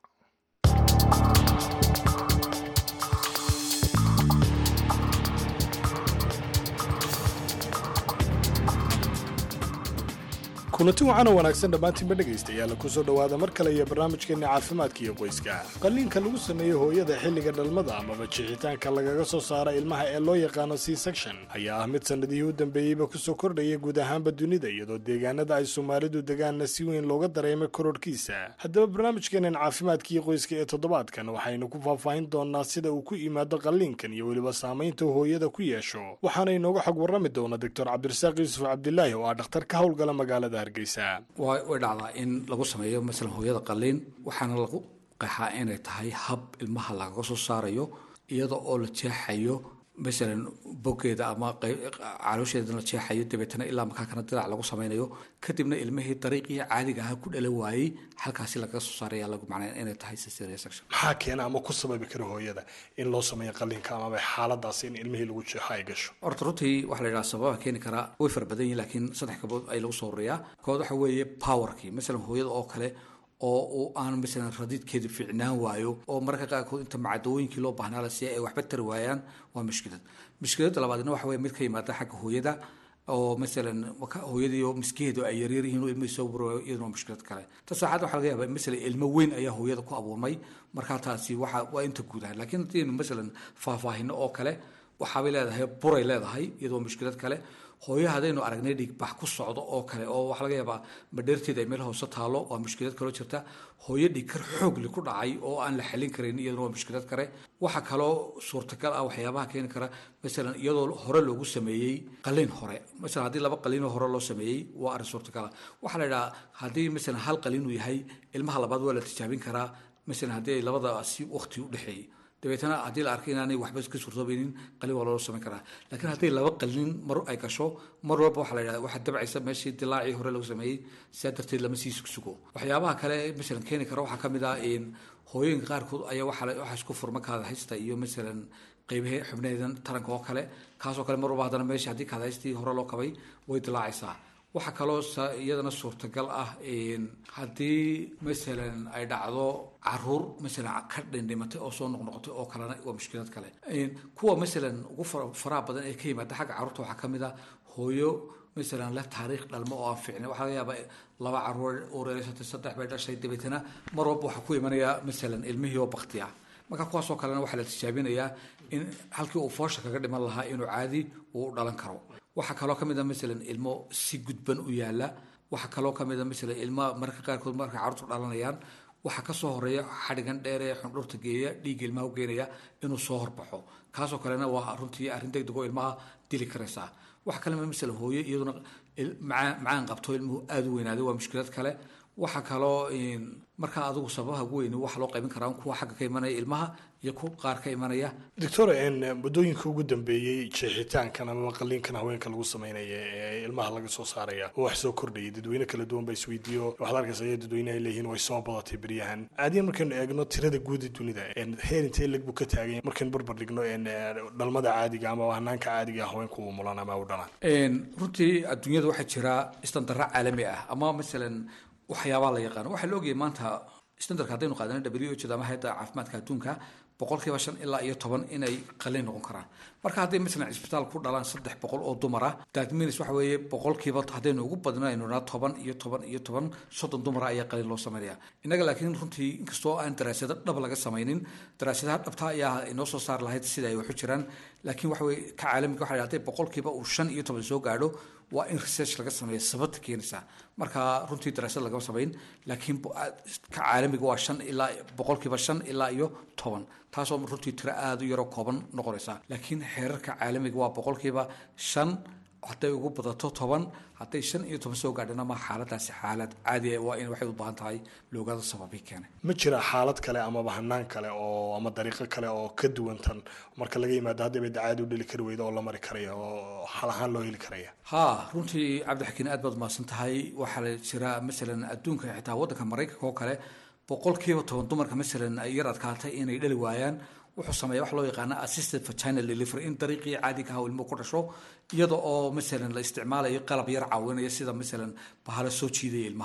kulanti wacan oo wanaagsan dhammaantiinba dhegaystayaal kusoo dhowaada mar kale iyo barnaamijkeenna caafimaadka iyo qoyska qalliinka lagu sameeyo hooyada xilliga dhalmada amaba jixitaanka lagaga soo saara ilmaha ee loo yaqaano c section ayaa ah mid sannadihii u dambeeyeyba kusoo kordhaya guud ahaanba dunida iyadoo deegaanada ay soomaalidu degaanna si weyn looga dareemay kororhkiisa haddaba barnaamijkeennan caafimaadka iyo qoyska ee toddobaadkan waxaynu ku faahfaahin doonaa sida uu ku yimaado qalliinkan iyo weliba saamaynta hooyada ku yeesho waxaana inooga xog warrami doona doctor cabdirasaaq yuusuf cabdilaahi oo ah dhakhtar ka howlgala magaalada way way dhacdaa in lagu sameeyo masalan hooyada qalliin waxaana lagu qeexaa inay tahay hab ilmaha lagaga soo saarayo iyada oo la jeexayo masalan boggeeda ama caloosheeda la jeexayo dabeetana ilaa makaakana dirac lagu sameynayo kadibna ilmihii dariiqii caadiga ahaa ku dhala waayey halkaasi lagaga soo saaraya lagu macnay inay tahay cesarean section maxaa keena ama ku sababi kara hooyada in loo sameeyo qalliinka amaba xaaladaasi in ilmihii lagu jeexo ay gasho horta runtii waxaa la yidhaha sababaha keeni karaa way fara badan yihin laakiin saddex kabood ay lagu soo horeeyaa kood waxa weeye powerkii masalan hooyada oo kale oo uu aan masalan radiidkeeda fiicnaan waayo oo mararka qaarkood inta macadooyinkii loo baahnaa la siiya ay waxba tari waayaan waa mushkilad mushkiladda labaadna waxa weye mid ka yimaada xagga hooyada oo masalan hooyadii oo miskiheedu ay yaryar yihiin oo ilmihii soo burwayo iyaduna waa mushkilad kale ta saxaad waxaa laga yaabaa masalan ilmo weyn ayaa hooyada ku abuurmay markaa taasi waxa waa inta guud ahaan laakiin haddii masalan faahfaahino oo kale waxaabay leedahay buray leedahay iyadoo mushkilad kale hooyo haddaynu aragnay dhiigbax ku socdo oo kale oo waxaa laga yaabaa madheerteeda ay meel hoose taalo waa mushkilad kaloo jirta hooyo dhiigkar xoogli ku dhacay oo aan la xalin karin iyaduna waa mushkilad kale waxaa kaloo suurtagal ah waxyaabaha keeni kara masalan iyadoo hore loogu sameeyey qalliin hore masalan haddii laba qalliinoo hore loo sameeyey waa arrin suurtagal ah waxaa la yidhaha haddii masalan hal qalliin uu yahay ilmaha labaad waa la tijaabin karaa masalan haddii ay labadaasi waqti u dhexeeyey dabeetana haddii la arkay inaanay waxba ka suurtoobaynin qalin waa loo samayn karaa laakiin haddii laba qalin mar ay gasho mar walba waxaa la yidhahda waxaa dabcaysa meeshii dilaacii hore lagu sameeyey sidaa darteed lama sii sugo waxyaabaha kale masalan keeni kara waxaa ka mid ah hooyooyinka qaarkood ayaa waxaa waxaa isku furma kaadahaysta iyo masalan qeybahe xubnaheedan taranka oo kale kaasoo kale mar walba haddana meeshii haddii kaadahaystii hore loo kabay way dilaacaysaa waxaa kaloo iyadana suurtagal ah haddii masalan ay dhacdo caruur masalan ka dhindhimatay oo soo noqnoqotay oo kalena waa mushkilad kale kuwa masalan ugu faraha badan ee ka yimaada xagga carruurta waxaa ka mid ah hooyo masalan leh taariikh dhalmo oo aan fiicnay waxaa laga yaabaa laba caruur ureersatay saddex bay dhashay dabeetana mar walba waxaa ku imanaya masalan ilmihii oo bakti ah marka kuwaasoo kalena waxaa la tijaabinayaa in halkii uu foosha kaga dhiman lahaa inuu caadi uu dhalan karo waxaa kaloo ka mid a masalan ilmo si gudban u yaala waxaa kaloo ka mid a masalan ilmo mararka qaarkood markay carruurtu dhalanayaan waxaa kasoo horeeya xadhigan dheer ee xundhurta geeya dhiigga ilmaha u geenaya inuu soo horbaxo kaasoo kalena waa runtii arrin degdeg oo ilmaha dili karaysaa waxaa kale masalan hooyo iyaduna macaan qabto ilmuhu aada u weynaaday waa mushkilad kale waxaa kaloo markaa adigu sababaha ugu weyni waxa loo qaybin karaa kuwa xagga ka imanaya ilmaha iyo ku qaar ka imanaya doctor muddooyinka ugu dambeeyey jeexitaankan ama qalliinkan haweenka lagu sameynaya ee ilmaha laga soo saaraya oo wax soo kordhayay dadweyne kala duwan ba isweydiiyo waxaad arkaysa aya dadweyne ay leeyihiin way soo badatay beryahan caadiyan markaynu eegno tirada guud ee dunida heer intee leg buu ka taaganya markaynu barbar dhigno dhalmada caadiga ama hanaanka caadiga haweenku uu mulan ama u dhalaan runtii adduunyada waxaa jira istandara caalami ah ama masalan waxyaabaa la yaqaano waxaa la ogayay maanta standardka haddaynu qaadana w h ama hayadda caafimaadka adduunka boqolkiiba shan ilaa iyo toban inay qalliin noqon karaan marka hadday masalan cisbitaal ku dhalaan saddex boqol oo dumar ah daadminis waxa weeye boqolkiiba haddaynu ugu badno aynu naa toban iyo toban iyo toban soddon dumara ayaa qalliin loo sameynaya innaga laakiin runtii inkastoo aan daraasado dhab laga samaynin daraasadaha dhabta ayaa inoo soo saari lahayd sida ay waxu jiraan laakiin waxa weye ka caalamiga waxa hadday boqolkiiba uu shan iyo toban soo gaadho waa in research laga sameeya sababta keenaysaa marka runtii daraasad lagama samayn laakiin ka caalamiga waa shan ilaa boqolkiiba shan ilaa iyo toban taasoo runtii tiro aada u yaroo kooban noqonaysa laakiin xeerarka caalamiga waa boqolkiiba shan hadday ugu badato toban hadday shan iyo toban soo gaadhana ma xaaladaasi xaalad caadi ah waa in waxay u baahan tahay loogaada sababii keenay ma jira xaalad kale amaba hanaan kale oo ama dariiqo kale oo ka duwan tan marka laga yimaado haddii bay caadi u dheli kari weyda oo la mari karaya oo xal ahaan loo heli karaya ha runtii cabdixakiin aad baad mahadsan tahay waxaa la jira masalan adduunka xitaa waddanka maraykanka oo kale boqolkiiba toban dumarka masalan ay yar adkaatay inay dhali waayaan wuxuu sameeya wax loo yaqaana assisted vaginal delivery in dariiqii caadiga ah ilmuhu ku dhasho iyada oo masalan la isticmaalayo qalab yar caawinaya sida masalan bahalo soo jiidaya ilmaha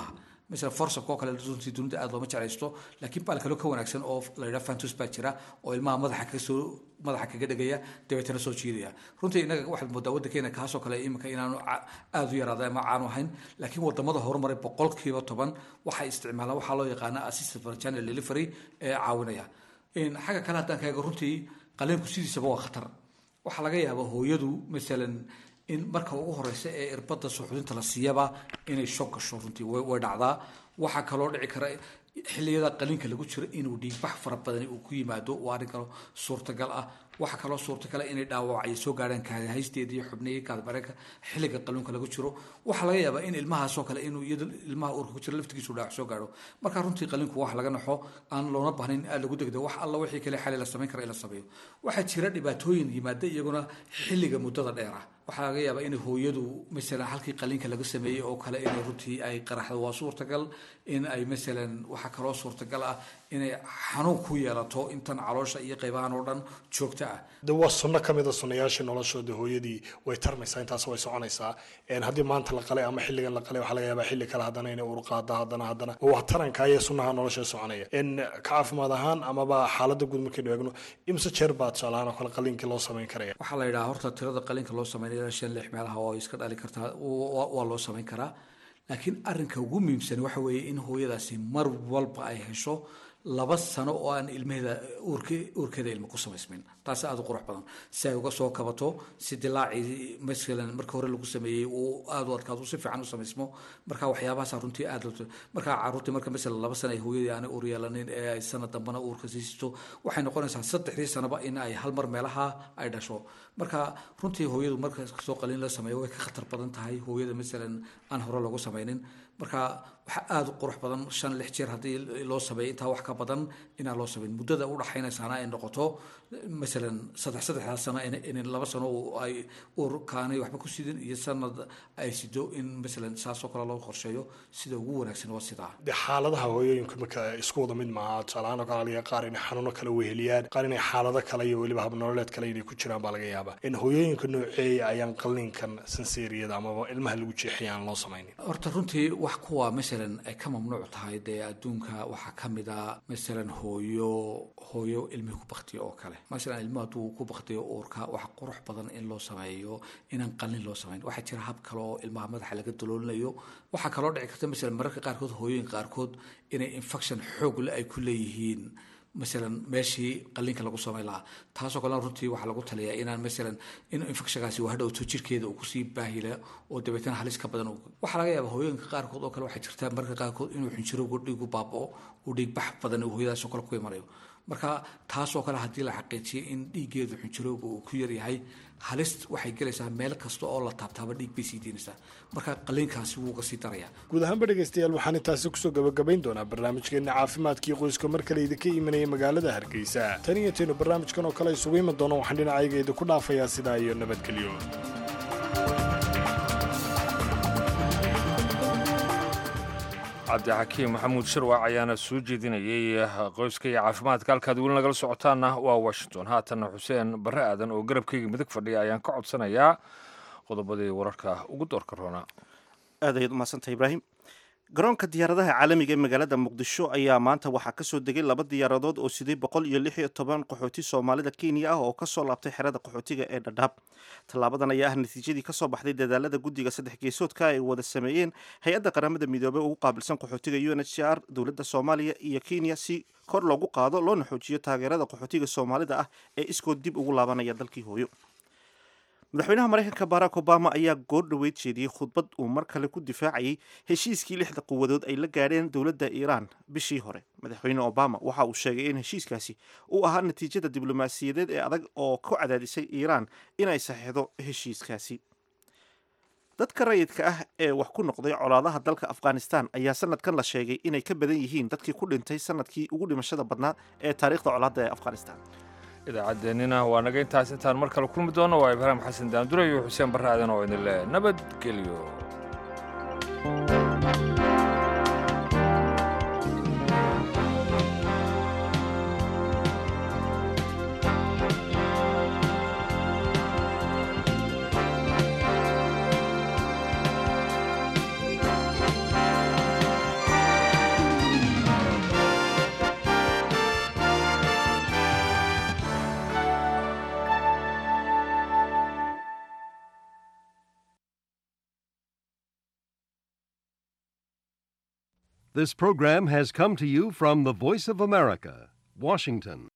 masala forsabka oo kale runtii dunida aada looma jeclaysto laakiin baal kaloo ka wanaagsan oo la yidhaha fantus baa jira oo ilmaha madaxa kaga soo madaxa kaga dhegaya dabeetana soo jiidaya runtii innaga waxaad moodaa waddankeena kaasoo kale iminka inaanu ca- aada u yaraaday ama caanu ahayn laakiin wadamada horumaray boqolkiiba toban waxay isticmaalaan waxaa loo yaqaana assisted channel delivery ee caawinaya In xagga kale haddaan kaaga runtii qaleenku sidiisaba waa khatar waxaa laga yaabaa hooyadu masalan in marka ugu horeysa ee irbada suuxdinta la siiyaba inay shoog gasho runtii way way dhacdaa waxaa kaloo dhici kara xilliyada qaliinka lagu jiro inuu dhiigbax fara badani uu ku yimaado waa arrin kaloo suurtagal ah waxaa kaloo suurtagal ah inay dhaawacyo soo gaadhaan kaadahaysteeda iyo xubnihii kaadbareenka xilliga qaluunka lagu jiro waxaa laga yaabaa in ilmahaasoo kale inuu iyado ilmaha uurka ku jiro laftigiisu dhaawac soo gaadho marka runtii qaliinku wax laga naxo aan loona baahnayn aad lagu degdo wax alla wixii kale xali la samayn kara in la sameeyo waxaa jira dhibaatooyin yimaada iyaguna xilliga muddada dheer ah waxaa laga yaabaa in hooyadu masalan halkii qaliinka laga sameeyey oo kale inay runtii ay qaraxdo waa suurtagal in ay masalan waxaa kaloo suurtagal ah inay xanuun ku yeelato intan caloosha iyo qaybahan oo dhan joogto ah de waa sunno ka mid a sunnayaashii noloshooda hooyadii way tarmaysaa intaas way soconaysaa Een, haddii maanta la qalay ama xilligan la qalay waxaa laga yaabaa xilli kale haddana inay ur qaado haddana haddana waa taranka iyo sunnaha nolosha soconaya in ka caafimaad ahaan amaba xaaladda guud markaynu eegno imse jeer baa tusaalahaan oo kale qaliinkii loo samayn karaya waxaa la yidhaha horta tirada qaliinka loo sameynaya shan lix meelaha oo iska dhali kartaa waa waa loo samayn karaa laakiin arrinka ugu muhiimsan waxa weeye in hooyadaasi mar walba ay hesho laba sano oo aan ilmaheeda uurke uurkeeda ilmo ku samaysmin taasi aada u qurux badan si ay uga soo kabato si dilaacii masalan marka hore lagu sameeyey uu aada u adkaado si fiican u samaysmo marka waxyaabahaasa runtii aada loo marka caruurtii marka masalan laba sano ay hooyadii aanay uur yeelanin ee ay sanad dambana uurka siisto waxay noqonaysaa saddexdii sanoba in ay hal mar meelaha ay dhasho marka runtii hooyadu marka soo qalin la sameeyo way ka khatar badan tahay hooyada masalan aan hore loogu sameynin marka waxaa aada u qurux badan shan lix jeer haddii loo sameeyo intaa wax ka badan inaan loo sameyn muddada u dhaxaynaysaana ay noqoto masalan saddex saddexdaa sano in in laba sano uu ay uurkaanay waxba ku sidin iyo sanad ay sido in masalan saasoo kale loo qorsheeyo sida ugu wanaagsan waa sidaa de xaaladaha hooyooyinka marka isku wada mid maaha tusaalahaan oo kale laga qaar inay xanuuno kale weheliyaan qaar inay xaalado kale iyo weliba habnololeed kale inay ku jiraan baa laga yaabaa in hooyooyinka nooceeya ayaan qalliinkan sanseeriyada amaba ilmaha lagu jeexaya aan loo samaynin horta runtii wax kuwa masalan ay ka mamnuuc tahay dee adduunka waxaa ka mid a masalan hooyo hooyo ilmihi ku baktiyo oo kale masalan ilmuhu hadduu ku baktiyo uurka waxa qurux badan in loo sameeyo inaan qalin loo samayn waxaa jira hab kale oo ilmaha madaxa laga daloolinayo waxaa kaloo dhici karta masalan mararka qaarkood hooyooyinka qaarkood inay infection xoog le ay ku leeyihiin masalan meeshii qaliinka lagu samayn lahaa taasoo kalena runtii waxaa lagu taliyaa inaan masalan in infectionkaasi uu hadhowto jirkeeda uu kusii baahila oo dabeetana halis ka badan uu- waxaa laga yaabaa hooyooyinka qaarkood oo kale waxaa jirta mararka qaarkood inuu xinjirowga dhiigu baaba'o uu dhiigbax badan uu hooyadaasoo kale ku imanayo marka taasoo kale haddii la xaqiijiyay in dhiiggeedu xinjirowga uu ku yaryahay halis waxay gelaysaa meel kasta oo la taabtaaba dhiig bay sii deynaysaa marka qaliinkaasi wuu uga sii darayaa guud ahaanba dhegaystayaal waxaan intaasi kusoo gabagabayn doonaa barnaamijkeena caafimaadkii qoyska mar kale idinka imanaya magaalada hargeysa tan iyo taynu barnaamijkan oo kale isugu iman doono waxaan dhinacayga idinku dhaafayaa sidaa iyo nabadgelyo cabdixakiim maxamuud shirwac ayaana soo jeedinayay qoyska iyo caafimaadka halkaad weli nagala socotaana waa washington haatanna xuseen barre aadan oo garabkayga midig fadhiya ayaan ka codsanayaa qodobadii wararka ugu doorka roona aad ayaad umahadsantahay ibraahim garoonka diyaaradaha caalamiga ee magaalada muqdisho ayaa maanta waxaa kasoo degay laba diyaaradood oo siday boqol iyo lix iyo toban qaxooti soomaalida kenya ah oo kasoo laabtay xerada qaxootiga ee dhadhaab tallaabadan ayaa ah natiijadii kasoo baxday dadaalada guddiga saddex geesoodka ay wada sameeyeen hay-adda qaramada midoobey ugu qaabilsan qaxootiga u n h c r dowladda soomaaliya iyo kenya si kor loogu qaado loona xoojiyo taageerada qaxootiga soomaalida ah ee iskood dib ugu laabanaya dalkii hooyo madaxweynaha maraykanka barack obama ayaa goor dhoweyd jeediyey khudbad uu mar kale ku difaacayay heshiiskii lixda quwadood ay la gaadheen dowladda iiraan bishii hore madaxweyne obama waxa uu sheegay in heshiiskaasi uu ahaa natiijada diblomaasiyadeed ee adag oo ku cadaadisay iiraan inay saxiixdo heshiiskaasi dadka rayidka ah ee wax ku noqday colaadaha dalka afghanistan ayaa sanadkan la sheegay inay ka badan yihiin dadkii ku dhintay sanadkii ugu dhimashada badnaa ee taariikhda colaadda ee afghanistan idaacaddeenina waa naga intaas intaan mar kale kulmi doonno waa ibraahim xasan daandure iyo xuseen barre aadan oo idin leh nabadgelyo This program has come to you from the Voice of America, Washington.